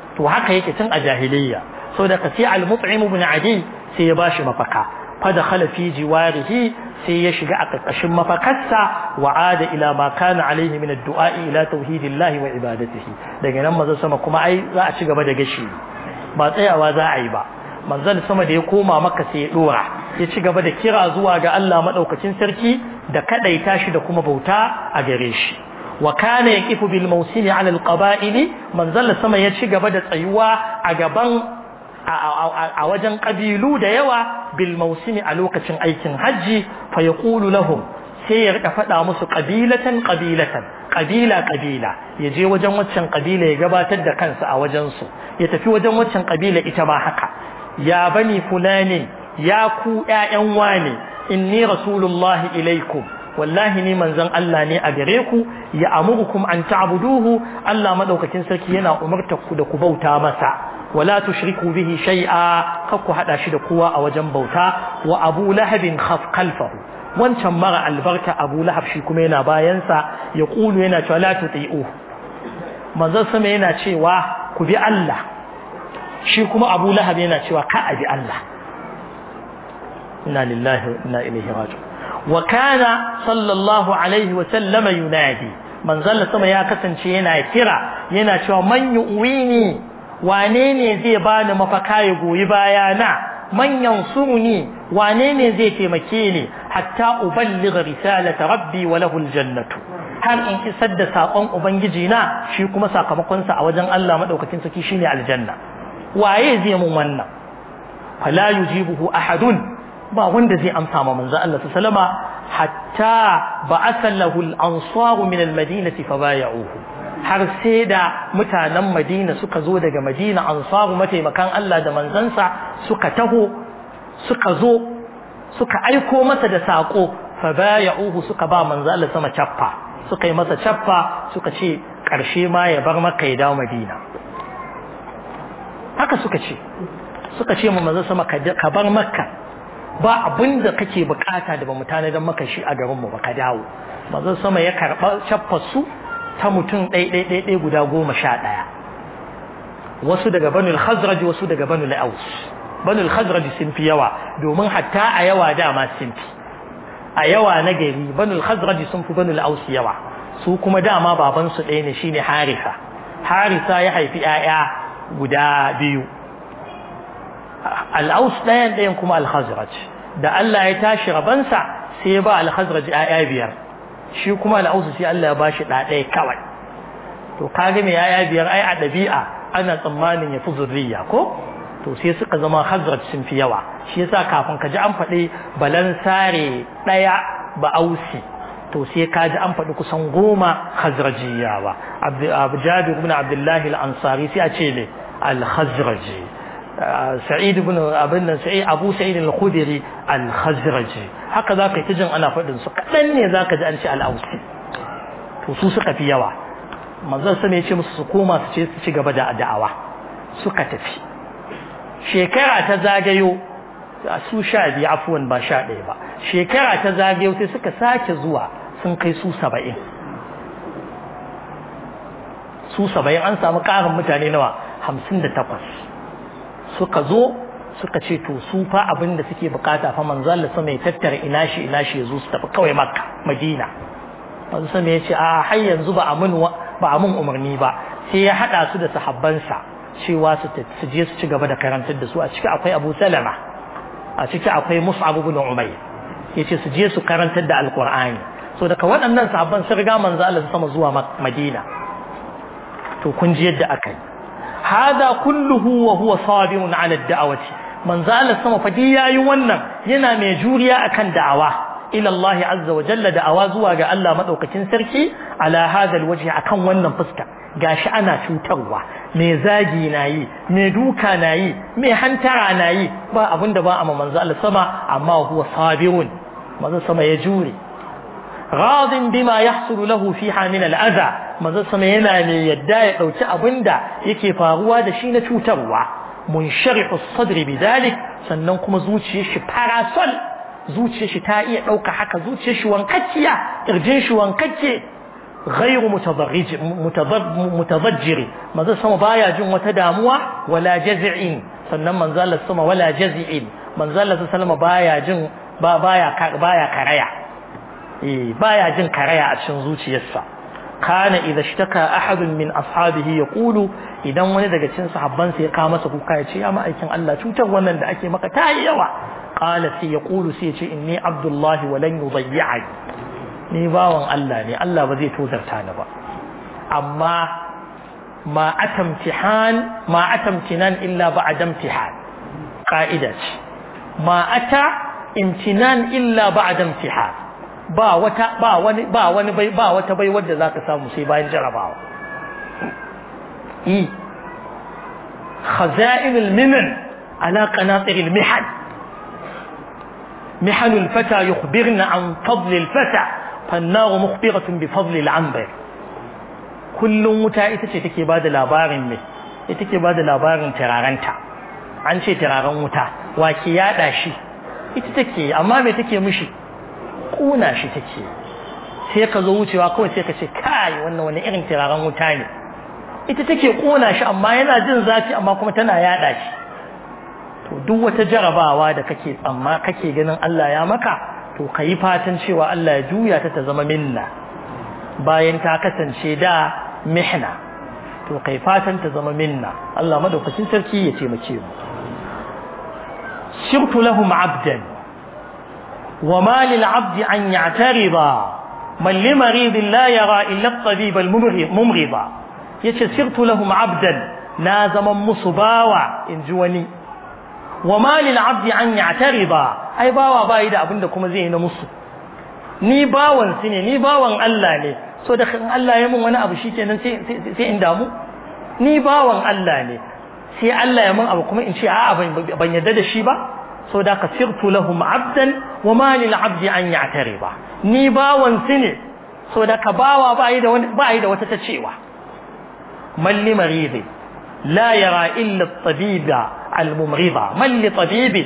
to haka yake tun a jahiliyya so da kasi al-mut'im ibn adi sai ya bashi mafaka fa dakhala fi jiwarihi sai ya shiga a ƙarƙashin mafakarsa wa ada ila ma kana alaihi min ad-du'a ila tauhidillahi wa ibadatihi daga nan manzon sama kuma ai za a ci gaba da gashi ba tsayawa za a yi ba manzon sama da ya koma maka sai ya dora ya ci gaba da kira zuwa ga Allah madaukakin sarki da kadaita shi da kuma bauta a gare shi wa kana yaqifu bil mawsimi ala al-qaba'il manzon sama ya ci gaba da tsayuwa a gaban a wajen ƙabilu da yawa bil mausimi a lokacin aikin hajji fa ya lahum sai ya rika faɗa musu ƙabilatan ƙabilatan ƙabila ƙabila ya je wajen waccan ƙabila ya gabatar da kansa a wajensu ya tafi wajen waccan ƙabila ita ma haka ya bani fulani ya ku ƴaƴan wane inni rasulullahi ilaikum wallahi ni manzon Allah ne a gare ku ya amurukum an ta'buduhu Allah madaukakin sarki yana umartar ku da ku bauta masa wala tushriku bihi shay'a kakku hada shi da kowa a wajen bauta wa Abu Lahab khaf khalfahu wancan mara albarka Abu Lahab shi kuma yana bayan sa ya kulu yana cewa la tuti'u manzon sama yana cewa ku bi Allah shi kuma Abu Lahab yana cewa ka abi Allah inna lillahi wa inna ilaihi raji'un wa kana sallallahu alaihi wa sallama yunadi manzon sama ya kasance yana kira yana cewa man yu'wini wane ne zai bani mafaka ya goyi bayana man yansuruni wane ne zai taimake ni hatta uballigha risalata rabbi wa lahu aljannatu har in isar da sakon ubangiji na shi kuma sakamakon sa a wajen Allah madaukakin saki shine aljanna waye zai mun wannan fala yujibuhu ahadun ba wanda zai amsa ma manzo Allah sallama hatta ba'atha lahu al-ansar min al-madinati fabaya'uhu har sai da mutanen Madina suka zo daga Madina ansaru mataimakan Allah da manzansa suka taho suka zo suka aiko masa da sako fabaya'uhu suka ba manzo Allah sama chaffa suka yi masa chaffa suka ce karshe ma ya bar maka ya dawo Madina haka suka ce suka ce mu manzo sama ka bar makka ba abin da kake bukata da ba mu tanadar maka shi a garinmu ba ka dawo manzon sama ya karɓa shaffar su ta mutum ɗai guda goma sha ɗaya wasu daga banul khazraj wasu daga banul aus banul khazraj sun fi yawa domin hatta a yawa dama sun fi a yawa na gari banul khazraj sun fi banul aus yawa su kuma dama baban su ɗaya ne shine harisa harisa ya haifi 'ya'ya guda biyu al'aus ɗayan ɗayan kuma al-khazraj da Allah ya tashi rabansa sai ya ba al-khazraj ƴaƴa biyar shi kuma al'aus sai Allah ya bashi ɗa ɗaya kawai to kaga me ƴaƴa biyar ai a ɗabi'a ana tsammanin ya fi zurriya ko to sai suka zama khazraj sun fi yawa shi yasa kafin ka ji an faɗi balansare ɗaya ba ausi to sai ka ji an faɗi kusan goma khazrajiyawa abu jabir ibn abdullahi al-ansari sai a ce ne al-khazraji sa'id ibn abin nan sa'id abu sa'id al-khudri al-khazraji haka zaka yi jin ana faɗin su kadan ne zaka ji an ce al-ausi to su suka fi yawa manzon sa ya ce musu su koma su ce su ci gaba da da'awa suka tafi shekara ta zagayo su sha biyu afuwan ba sha ɗaya ba shekara ta zagayo sai suka sake zuwa sun kai su saba'in su saba'in an samu ƙarin mutane nawa hamsin da takwas suka zo suka ce to su fa abin da suke bukata fa manzo Allah sama ya tattara ina shi ina shi yazo su tafi kawai makka madina manzo sama ya ce a har yanzu ba amun ba amun umarni ba sai ya hada su da sahabbansa cewa su su je su ci gaba da karantar da su a ciki akwai Abu Salama a ciki akwai Mus'ab ibn Umayr yace su je su karantar da Alqur'ani so daga waɗannan sahabban sun riga manzo Allah sama zuwa Madina to kun ji yadda aka yi hada kulluhu wa huwa sabirun ala da'awati manzo Allah sama fadi yayi wannan yana mai juriya akan da'awa ila Allah azza wa jalla da'awa zuwa ga Allah madaukakin sarki ala hada alwajhi akan wannan fuska gashi ana cutarwa me zagi nayi me duka nayi me hantara nayi ba abinda ba amma manzo Allah sama amma huwa sabirun manzo sama ya jure radin bima yahsulu lahu fiha min al'adha manzo sama yana ne yadda ya dauki abinda yake faruwa da shi na cutarwa munsharihu as-sadr bidalik sannan kuma zuciyar shi parasol zuciyar shi ta iya dauka haka zuciyar shi wankacciya kirjin shi wankacce ghayru mutadarrij mutadajjir manzo sama baya jin wata damuwa wala jaz'in sannan manzo Allah sama wala jaz'in manzo Allah sallama baya jin ba baya baya karaya eh baya jin karaya a cikin zuciyarsa kana idza ishtaka ahadun min ashabihi yaqulu idan wani daga cikin sahabban sa ya kawo masa kuka ya ce ya ma'aikin Allah cutar wannan da ake maka ta yi yawa qala sai yaqulu sai ya ce inni abdullahi wa lan yudayyi'ani ni bawan Allah ne Allah ba zai tozarta ni ba amma ma atamtihan ma atamtinan illa ba'da imtihan qa'ida ce ma ata imtinan illa ba'da imtihan ba wata ba wani ba wani bai ba wata bai wanda zaka samu sai bayan jarabawa i khaza'in al-minan ala qanatir al-mihan mihan al-fata yukhbirna an fadl al-fata fannar mukhbiratun bi fadl al-anbar kullum wuta ita ce take bada labarin me ita take bada labarin turaranta an ce turaren wuta wa ke yada shi ita take amma me take mishi kuna shi take sai ka zo wucewa kawai sai ka ce kai wannan wani irin turaren wuta ne ita take kona shi amma yana jin zafi amma kuma tana yada shi to duk wata jarabawa da kake tsamma kake ganin Allah ya maka to kayi fatan cewa Allah ya juya ta ta zama minna bayan ta kasance da mihna to kai fatan ta zama minna Allah madaukakin sarki ya taimake mu sirtu lahum abdan وما للعبد أن يعترض من لمريض لا يرى إلا الطبيب الممرض يتسرت لهم عبدا لازم مصباوة إن جواني وما للعبد أن يعترض أي باوا بايدا أبندكم زين مصر ni bawan su ne ni bawan Allah ne so da Allah ya mun wani abu shikenan sai sai in damu ni bawan Allah ne sai Allah ya mun abu kuma in ce a'a ban yadda da shi ba so da ka sirtu lahum abdan wa ma lil abdi an ya'tariba ni bawan su ne so da ka bawa ba yi da wani ba yi da wata ta cewa man li maridi la yara illa at-tabiba al-mumrida man li tabibi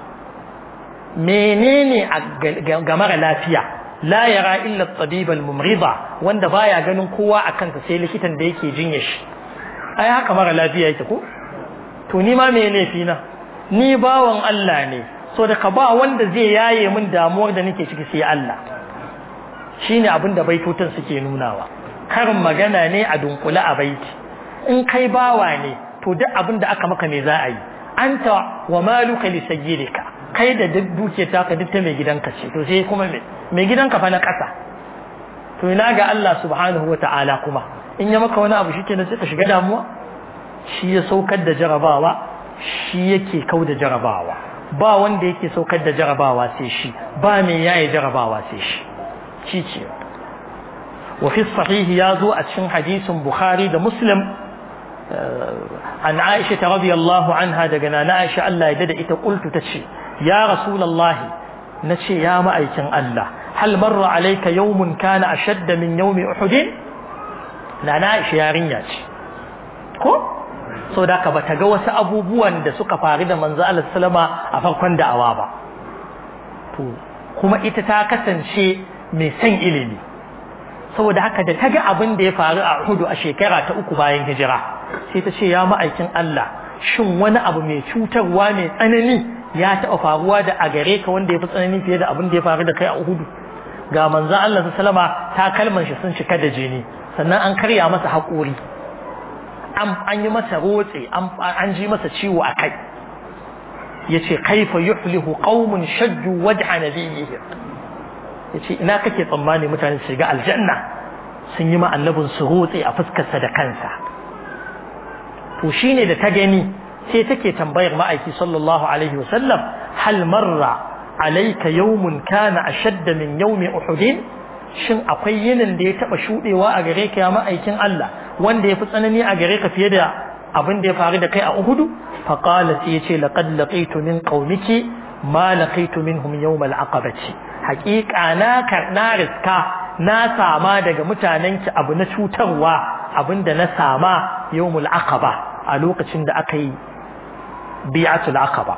menene ga mara lafiya la yara illa at-tabiba al-mumrida wanda baya ganin kowa akan sa sai likitan da yake jinya shi ai haka mara lafiya yake ko to ni ma me laifi na ni bawan Allah ne so da ka ba wanda zai yaye min damuwar da nake ciki sai Allah shine abin da baitotan suke nunawa karin magana ne a dunkule a baiti in kai bawa ne to duk abin da aka maka me za a yi anta wa maluka li sayyidika kai da duk duke ta ka duk ta mai gidanka ce to sai kuma me mai gidanka fa na kasa to ina ga Allah subhanahu wa ta'ala kuma in ya maka wani abu shikenan sai ka shiga damuwa shi ya saukar da jarabawa shi yake kau da jarabawa ba wanda yake saukar da jarabawa sai shi ba mai yaye jarabawa sai shi shi ce wa fi sahihi ya zo a cikin hadisin bukhari da muslim an aisha ta radiyallahu anha daga nana aisha Allah ya dada ita qultu tace ya rasulullahi nace ya ma'aikin Allah hal marra alayka yawmun kana ashadda min yawmi uhud nana aisha yarinya ce ko so da ka bata ga wasu abubuwan da suka faru da manzo Allah sallama a farkon da'awa ba to kuma ita ta kasance mai son ilimi saboda haka da ta ga abin da ya faru a Uhud a shekara ta uku bayan hijira sai ta ce ya ma'aikin Allah shin wani abu mai cutarwa mai tsanani ya taɓa faruwa da a gare ka wanda ya fi tsanani fiye da abin da ya faru da kai a Uhud ga manzo Allah sallama ta kalman shi sun cika da jini sannan an karya masa haƙori an yi masa rotse an ji masa ciwo a kai yace kaifa yuflihu qaumun shajju wajha nabiyihim yace ina kake tsammani mutane su shiga aljanna sun yi ma annabin su rotse a fuskarsa da kansa to shine da ta gani sai take tambayar ma'aiki sallallahu alaihi wasallam hal marra alayka yawmun kana ashadda min yawmi uhud shin akwai yinin da ya taba shudewa a gare ka ya ma'aikin Allah wanda ya fi tsanani a gare ka fiye da abin da ya faru da kai a Uhudu fa qala sai yace laqad laqitu min qaumiki ma laqitu minhum yawm al-aqabati haqiqa na na riska na sama daga mutanenki abu na cutarwa abinda na sama yawmul aqaba a lokacin da aka yi bi'atul aqaba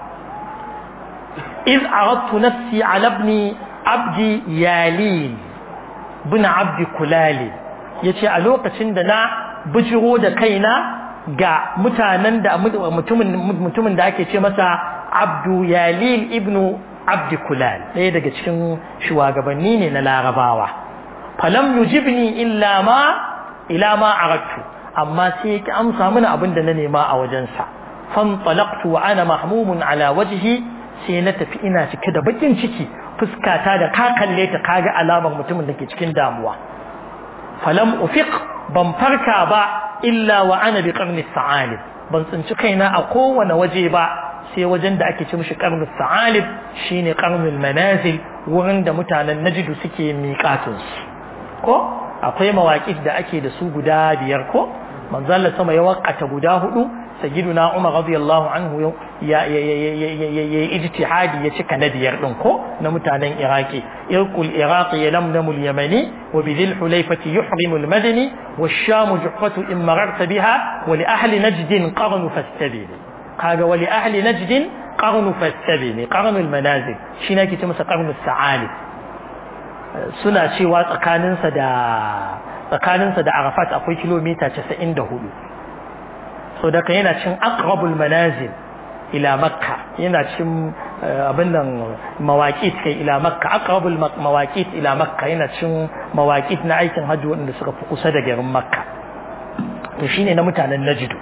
iz aradtu nafsi ala ibni abdi yalil bin abdi kulali yace a lokacin da na bijiro da kaina ga mutanen da mutumin mutumin da ake ce masa Abdu Yalil ibnu Abdi Kulal ɗaya daga cikin shugabanni ne na Larabawa falam yujibni illa ma ila ma aradtu amma sai yake amsa mana abin da na nema a wajensa fantalaqtu wa ana mahmumun ala wajhi sai na tafi ina cike da bakin ciki fuskata da ka kalle ta kaga alamar mutumin da ke cikin damuwa falam ufiq ban farka ba illa wa ana bi qarni sa'alib ban tsinci kaina a kowane waje ba sai wajen da ake ci mishi qarni sa'alib shine qarnul manazil wurin da mutanen najdu suke miƙatun ko akwai mawaƙi da ake da su guda biyar ko manzo Allah sama ya waƙata guda hudu sayyiduna Umar radiyallahu anhu ya ya ijtihadi ya cika na biyar din ko na mutanen Iraki irqul iraqi yalamnamu al-yamani wa bidhil hulayfati yuhrimu al-madani wash-sham juhfatu in mararta biha wa li ahli najd qarnu fastabil kaga wa li ahli najd qarnu fastabil qarnu al-manazil shi ne ke masa qarnu as-sa'ali suna cewa tsakaninsa da tsakaninsa da Arafat akwai kilomita 94 so daga yana cin aqrabul manazil ila makka yana cin abin nan mawaqit kai ila makka aqrabul mawaqit ila makka yana cin mawaqit na aikin hajji wanda suka fi kusa da garin makka to shine na mutanen najidu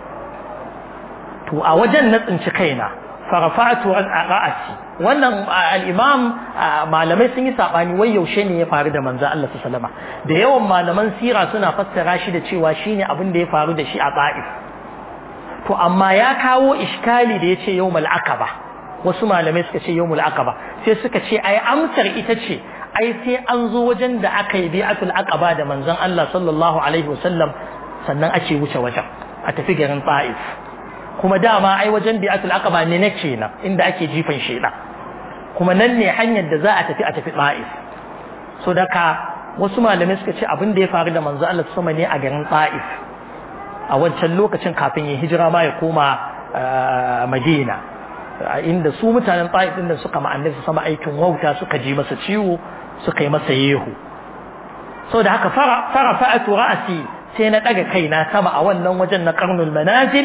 to a wajen na tsinci kaina farafatu an ra'asi wannan al-imam malamai sun yi sabani wai yaushe ne ya faru da manzo Allah sallallahu alaihi wasallam da yawan malaman sira suna fassara shi da cewa shine abin da ya faru da shi a Ta'if to amma ya kawo iskali da yace yawmul aqaba wasu malamai suka ce yawmul aqaba sai suka ce ai amsar ita ce ai sai an zo wajen da aka yi bi'atul aqaba da manzon Allah sallallahu alaihi wasallam sannan ake wuce wajen a tafi garin Ta'if kuma dama ai wajen bi'atul aqaba ne nake nan inda ake jifan sheda kuma nan ne hanyar da za a tafi a tafi Ta'if so daka wasu malamai suka ce abin da ya faru da manzo Allah sama ne a garin Ta'if a wancan lokacin kafin ya hijira ma ya koma Madina inda su mutanen Ta'if din da suka ma annabi sama aikin wauta suka ji masa ciwo suka yi masa yehu so da haka fara fara fa'atu ra'si sai na daga kaina sama a wannan wajen na qarnul manazil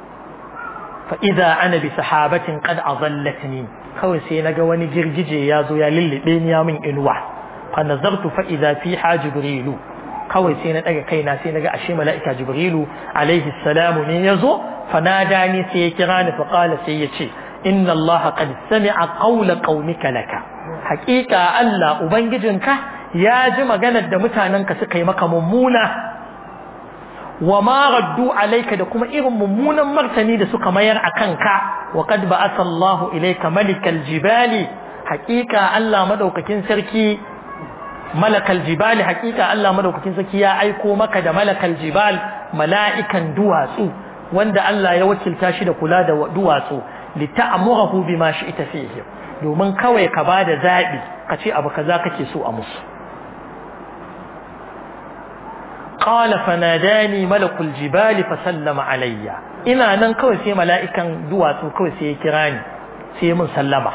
fa idza ana bi sahabatin qad azallatni kawai sai naga wani girgije ya zo ya lullube ni ya min inuwa fa nazartu fa idza fiha jibrilu kawai sai na daga kaina sai naga ashe mala'ika jibrilu alaihi salamu ne yazo fa nadani sai ya kira ni fa qala sai ya ce inna allaha qad sami'a qawla qaumika laka haqiqa allah ubangijinka ya ji maganar da mutanenka suka yi maka mummuna wa ma raddu alayka da kuma irin mummunan martani da suka mayar a kanka wa qad ba'atha Allah ilayka malikal jibali haqiqa Allah madaukakin sarki malakal jibali haqiqa Allah madaukakin sarki ya aiko maka da malakal jibal mala'ikan duwatsu wanda Allah ya wakilta shi da kula da duwatsu li ta'murahu bima shi'ta fihi domin kawai ka bada zabi ka ce abu kaza kake so a musu قال فناداني ملك الجبال فسلم علي ina nan kawai sai mala'ikan duwatsu kawai sai ya kira ni sai mun sallama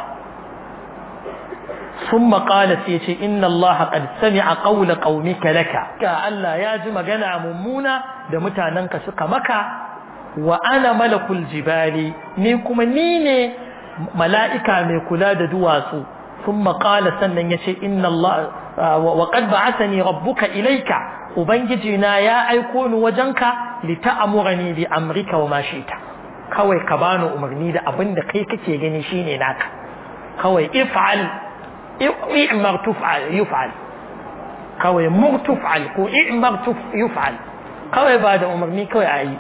ثم قال سيتي إن الله قد سمع قول قومك لك كا الله يا جي مغانا ممونا da mutanenka suka maka wa ana malakul jibali ni kuma ni ne mala'ika mai kula da duwatsu ثم قال sannan yace inna Allah wa qad ba'athani rabbuka ilayka ubangiji na ya aiko ni wajenka li ta'murani bi amrika wa ma shi'ta kawai ka bani umarni da abin da kai kake gani shine naka kawai if'al i'mar tuf'al yuf'al kawai mur tuf'al ko i'mar yuf'al kawai ba da umarni kawai ayi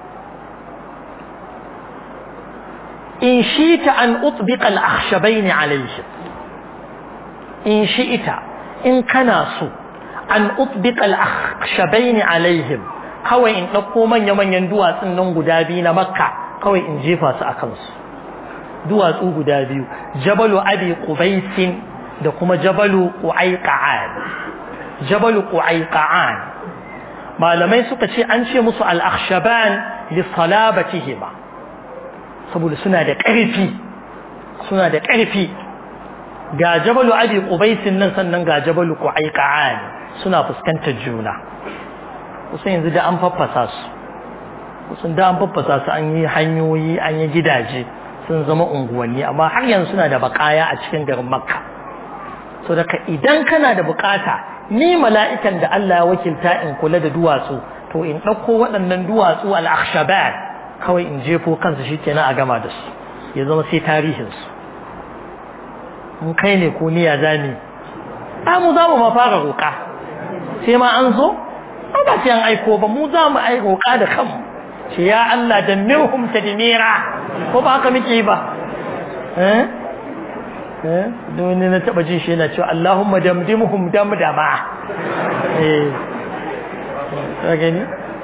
in shi'ta an utbiqa al-akhshabayn alayhi in shi'ita in kana so an utbiqa al-akhshabayn alaihim kawai in dauko manya manyan duwatsun nan guda biyu na makka kawai in jefa su akan su duwatsu guda biyu jabalu abi qubais da kuma jabalu qu'ayqa'an jabalu qu'ayqa'an malamai suka ce an ce musu al-akhshaban li salabatihima saboda suna da ƙarfi suna da ƙarfi ga jabalu abi qubaisin nan sannan ga jabalu qu'ayqa'an suna fuskantar juna kusan yanzu da an faffasa su kusan da an faffasa su an yi hanyoyi an yi gidaje sun zama unguwanni amma har yanzu suna da bakaya a cikin garin makka so daga idan kana da bukata ni mala'ikan da Allah ya wakilta in kula da duwatsu to in ɗauko waɗannan duwatsu al-akhshabat kawai in jefo kansu shikenan a gama da su ya zama sai tarihin su in kai ne ko niyya zani a mu za mu ma fara roƙa sai ma an zo ba sai an aiko ba mu za mu ai roƙa da kanmu ce ya Allah da mirhum tadmira ko ba haka muke ba eh eh don na taba jin shi yana cewa Allahumma damdimhum damdama eh ka gani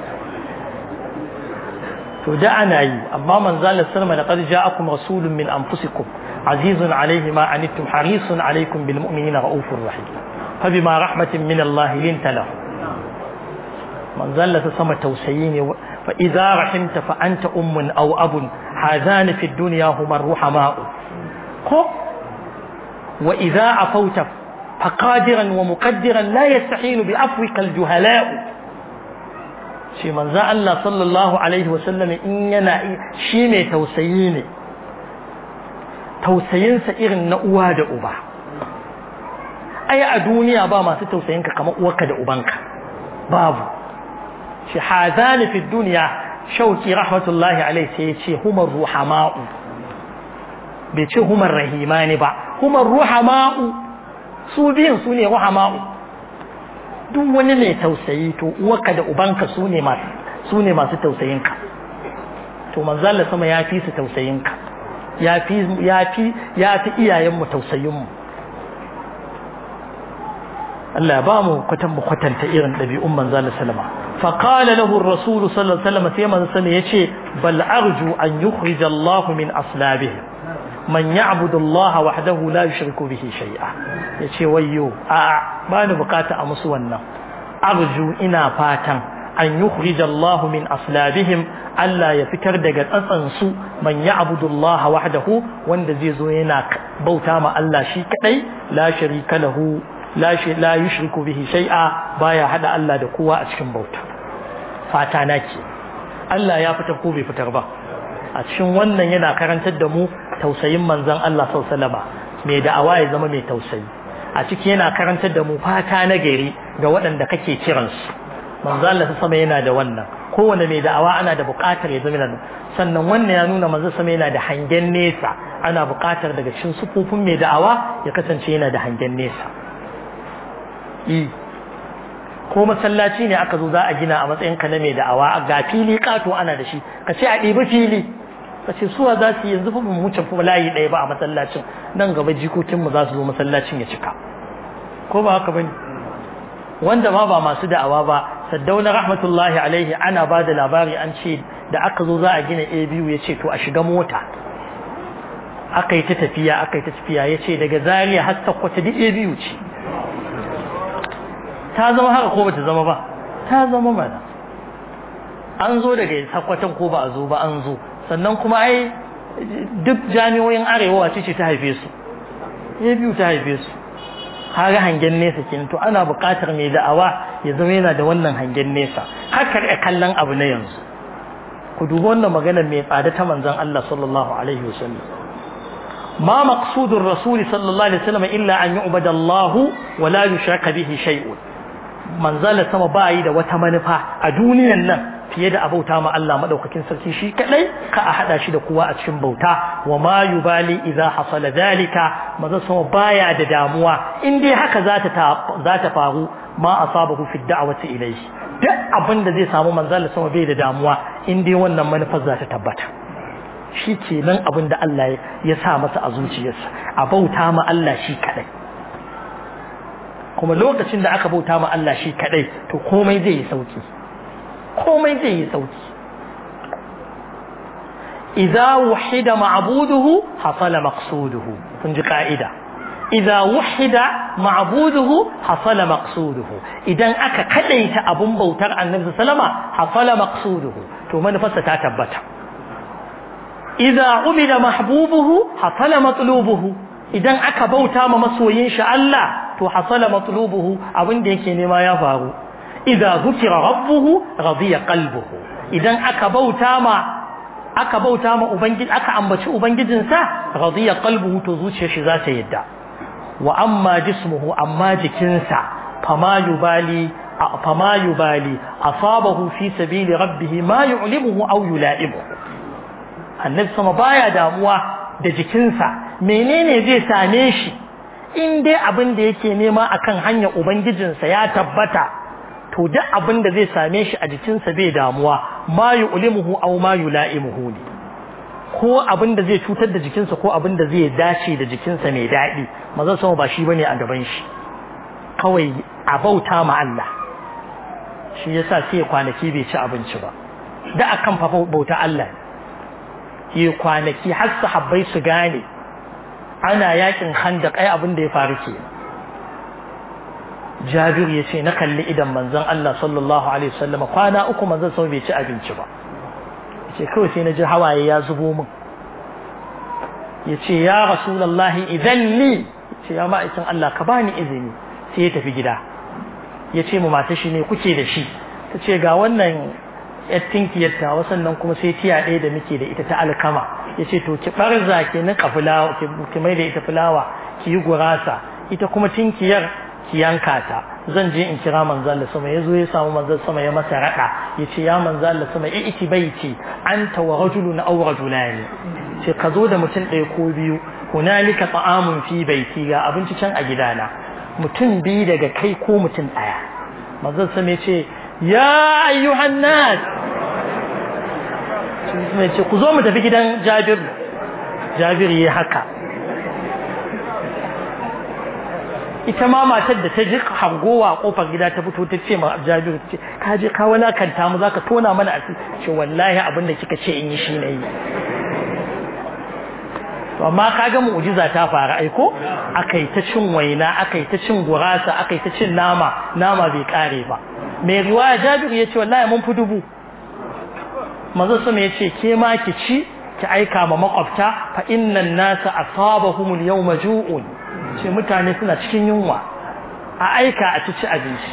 to da ana yi amma manzo Allah sallama laqad ja'akum rasulun min anfusikum azizun alayhi ma anittum harisun alaykum bil mu'minina raufur rahim fa bima rahmatin min Allah linta lahu manzo Allah sama tausayi ne فإذا رحمت فأنت أم أو أب هذان في الدنيا هما الرحماء وإذا عفوت فقادرا ومقدرا لا يستحيل بعفوك الجهلاء shi manzo Allah sallallahu alaihi wasallam in yana shi mai tausayi ne tausayinsa irin na uwa da uba ai a duniya ba masu tausayinka kamar uwarka da ubanka babu shi hadani fi duniya shauki rahmatullahi alaihi sai ya ce humar ruhama'u bai ce humar rahimani ba humar ruhama'u su biyun su ne ruhama'u duk wani mai tausayi to uwarka da ubanka su ne masu su ne masu tausayinka to manzo Allah sama ya fi su tausayinka ya fi ya fi ya fi iyayenmu tausayinmu Allah ba mu kwatan mu kwatanta irin ɗabi'un manzo Allah sallama fa qala lahu ar-rasul sallallahu alaihi wasallam sai manzo sallama yace bal arju an yukhrij Allah min aslabihi man ya'budu Allah wahdahu la yushriku bihi shay'a yace wayyo a ba ni bukata a musu wannan arju ina fatan an yukhrij Allah min aslabihim Allah ya fitar daga tsatsan su man ya'budu Allah wahdahu wanda zai zo yana bauta ma Allah shi kadai la sharika lahu la la yushriku bihi shay'a baya hada Allah da kowa a cikin bauta fata nake Allah ya fitar ko bai fitar ba a cikin wannan yana karantar da mu tausayin manzon Allah sallallahu alaihi wasallam mai da'awa ya zama mai tausayi a ciki yana karantar da mu fata na gari ga waɗanda kake kiransu manzo Allah sama yana da wannan kowane mai da'awa ana da buƙatar ya zama da sannan wannan ya nuna manzo sama yana da hangen nesa ana buƙatar daga cikin sufufin mai da'awa ya kasance yana da hangen nesa i ko masallaci ne aka zo za a gina a matsayin ka na mai da'awa ga fili kato ana da shi ka ce a ɗibi fili ka ce suwa za su yanzu fa mu wuce fa layi ɗaya ba a masallacin nan gaba jikokinmu za su zo masallacin ya cika ko ba haka bane wanda ma ba masu da'awa ba saddauna rahmatullahi alaihi ana ba da labari an ce da aka zo za a gina a biyu ya ce to a shiga mota aka yi ta tafiya aka yi ta tafiya ya ce daga zariya har sakwata duk a biyu ce ta zama haka ko bata zama ba ta zama mana an zo daga sakwatan ko ba a zo ba an zo sannan kuma ai duk jami'o'in arewa wace ce ta haife su a biyu ta haife su kaga hangen nesa kenan to ana buƙatar mai da'awa ya zama yana da wannan hangen nesa haka da kallon abu na yanzu ku dubi wannan magana mai tsada ta manzon Allah sallallahu alaihi wasallam ma maqsudur rasul sallallahu alaihi wasallam illa an yu'bada Allah wa la yushraka bihi shay'un manzon sama ba yi da wata manufa a duniyan nan fiye da abauta ma Allah madaukakin sarki shi kadai ka a hada shi da kowa a cikin bauta wa ma yubali idza hasala zalika maza sama baya da damuwa in dai haka za ta za ta faru ma asabahu fi da'wati ilayhi duk abin da zai samu manzon sama bai da damuwa in dai wannan manufar za ta tabbata shi kenan abin da Allah ya sa masa a zuciyarsa a bauta ma Allah shi kadai kuma lokacin da aka bauta ma Allah shi kadai to komai zai yi sauki komai zai yi sauki idza wahida ma'buduhu hasala maqsuduhu kun ji ka'ida idza wahida ma'buduhu hasala maqsuduhu idan aka kadaita abun bautar annabi sallama hasala maqsuduhu to manufarsa ta tabbata idza ubida mahbubuhu hasala matlubuhu idan aka bauta ma masoyin shi Allah to hasala matlubuhu abin da yake nema ya faru idza dhukira rabbuhu radiya qalbuhu idan aka bauta ma aka bauta ma ubangiji aka ambaci ubangijinsa radiya qalbuhu to zuciyar shi za ta yadda wa amma jismuhu amma jikinsa fama yubali fama yubali asabahu fi sabili rabbih ma yu'limuhu aw yula'imuhu annabi sama baya damuwa da jikinsa menene zai same shi in dai abin da yake nema akan hanyar ubangijinsa ya tabbata to duk abin da zai same shi a jikinsa bai damuwa ma yu'limuhu aw ma yula'imuhu ne ko abin da zai cutar da jikinsa ko abin da zai dace da jikinsa mai daɗi mazan sama ba shi bane a gaban shi kawai a bauta ma Allah shi yasa sai kwanaki bai ci abinci ba da akan fa bauta Allah yi kwanaki har sahabbai su gane ana yakin handaq ai abin da ya faru ke Jabir ya ce na kalli idan manzon Allah sallallahu alaihi wasallam kwana uku manzon sama bai ci abinci ba ce kawai sai na ji hawaye ya zubo min ya ce ya rasulallahi idan li ce ya ma'aikin Allah ka bani izini sai ya tafi gida ya ce mu mata shi ne kuke da shi ta ce ga wannan yattinkiyar ta sannan kuma sai tiya ɗaya da muke da ita ta alkama ya ce to ki ɓarza ki niƙa fulawa ki mai da ita fulawa ki yi gurasa ita kuma tinkiyar ki yanka ta zan je in kira manzo Allah sama yazo ya samu manzo sama ya masa rada yace ya manzo Allah sama i iti baiti anta wa rajulun aw rajulani ce ka zo da mutum ɗaya ko biyu hunalika ta'amun fi baiti ga abinci can a gidana mutum biyu daga kai ko mutum ɗaya manzo sama yace ya ayyuhan nas sai ce ku zo mu tafi gidan Jabir Jabir yi haka ita ma matar da ta ji hangowa a kofar gida ta fito ta ce ma Jabiru ce ka je ka walakanta mu zaka tona mana a ce wallahi abin da kika ce in yi shi ne yi to amma kaga mu'jiza ta fara aiko akai ta cin waina akai ta cin gurasa akai ta cin nama nama bai kare ba mai riwaya Jabiru ya ce wallahi mun fi dubu manzo sama ya ce ke ma ki ci ki aika ma makwabta fa innan nasa asabahumul yawma ju'un ce mutane suna cikin yunwa a aika a ci abinci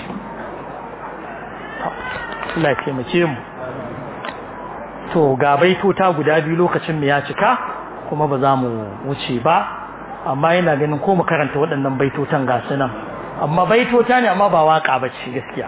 Allah ya taimake mu to ga baitota guda biyu lokacin mu ya cika kuma ba za mu wuce ba amma yana ganin ko mu karanta waɗannan baitotan ga su nan amma baitota ne amma ba waka bace gaskiya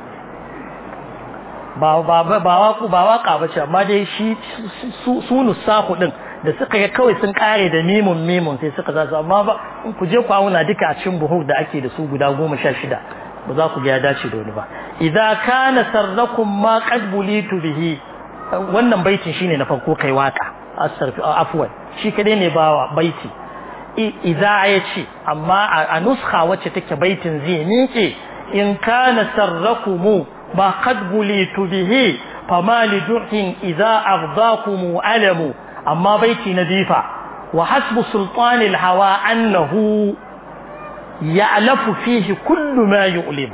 ba ba ba waku ba waka bace amma dai shi su su nusaku din da suka ga kawai sun kare da mimun mimun sai suka zasu amma ba in ku je ku auna duka a cikin buhur da ake da su guda goma sha shida ba za ku ga ya dace da wani ba idza kana sarrakum ma qad bulitu bihi wannan baitin shine na farko kai waka asarfi afwan shi kadai ne bawa baiti idza ya ce amma a nuskha wacce take baitin zai miƙe in kana sarrakumu ma qad bulitu bihi fama lidurhin idza ardakum alamu amma baiti na bifa wa hasbu sultanil hawa annahu ya'lafu fihi kullu ma yu'limu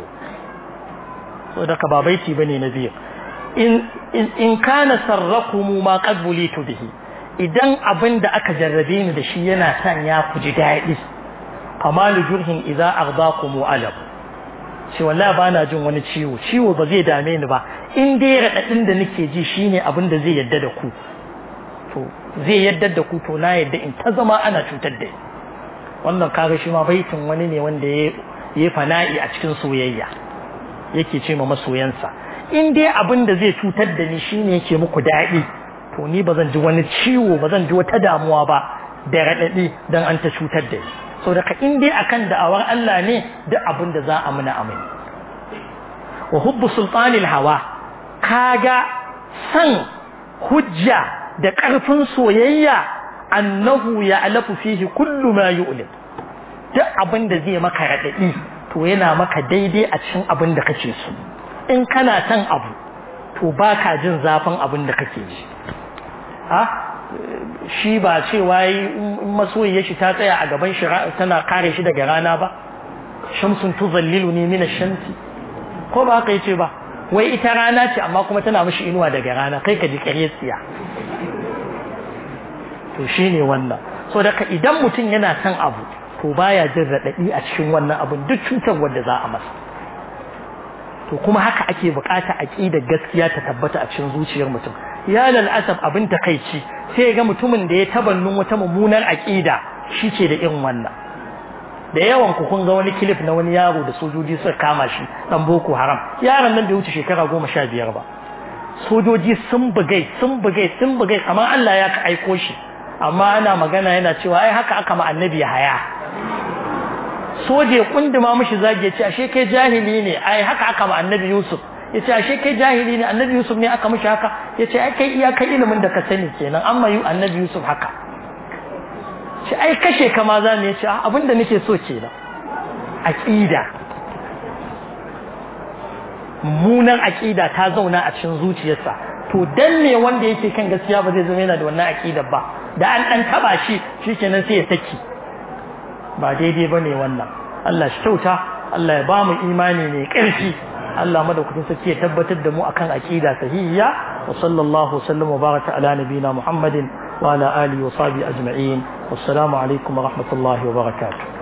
saboda ba baiti bane na biyu in in kana sarrakum ma qad bulitu bihi idan abin da aka jarrabe ni da shi yana san ya ku ji daɗi famalu jurhin idza aghdakum alam shi wallahi bana jin wani ciwo ciwo ba zai dame ni ba in dai radadin da nake ji shine abin da zai yadda da ku to zai yadda da ku to na yadda in ta zama ana cutar da ni wannan kaga shi ma baitin wani ne wanda ya yi fana'i a cikin soyayya yake ce ma masoyansa in dai abin da zai cutar da ni shine yake muku daɗi to ni ba zan ji wani ciwo ba zan ji wata damuwa ba da raɗaɗi don an ta cutar da ni so daga in dai akan da'awar Allah ne duk abin da za a muna amai wa hubbu sultanil hawa kaga san hujja da ƙarfin soyayya annahu ya alafu fihi kullu ma yu'lim duk abin da zai maka raɗaɗi to yana maka daidai a cikin abin da kake so in kana son abu to baka jin zafin abin da kake ji ha shi ba cewa masoyiya shi ta tsaya a gaban shi tana kare shi daga rana ba shamsun tuzallilu ne min shamsi ko ba haka yace ba wai ita rana ce amma kuma tana mishi inuwa daga rana kai ka ji kare tsiya to shine wannan so daga idan mutum yana son abu to baya jin radadi a cikin wannan abun duk cutar wanda za a masa to kuma haka ake bukata aqida gaskiya ta tabbata a cikin zuciyar mutum ya lal asab abin takeici sai ga mutumin da ya tabannun wata mummunar aqida ke da irin wannan da yawan ku kun ga wani clip na wani yaro da sojoji suka kama shi dan boko haram yaron nan bai wuce shekara goma sha biyar ba sojoji sun bugai sun bugai sun bugai kamar Allah ya aiko shi amma ana magana yana cewa ai haka aka ma annabi haya soje kunduma mishi zage ce ashe kai jahili ne ai haka aka ma annabi Yusuf yace ashe kai jahili ne annabi Yusuf ne aka mishi haka yace ai kai iyakar ilimin da ka sani kenan amma yu annabi Yusuf haka ce ai kashe ka ma zamu yace abinda nake so kenan aqida mummunan aqida ta zauna a cikin zuciyarsa to dan me wanda yake kan gaskiya ba zai zama yana da wannan aqidar ba da an dan taba shi shikenan sai ya saki ba daidai bane wannan Allah shi kyauta Allah ya ba mu imani ne ƙarfi Allah madaukakin sarki ya tabbatar da mu akan aqida sahihiya wa sallallahu sallam wa baraka ala nabina Muhammadin wa ala alihi wa sahbihi ajma'in wassalamu alaikum wa rahmatullahi wa barakatuh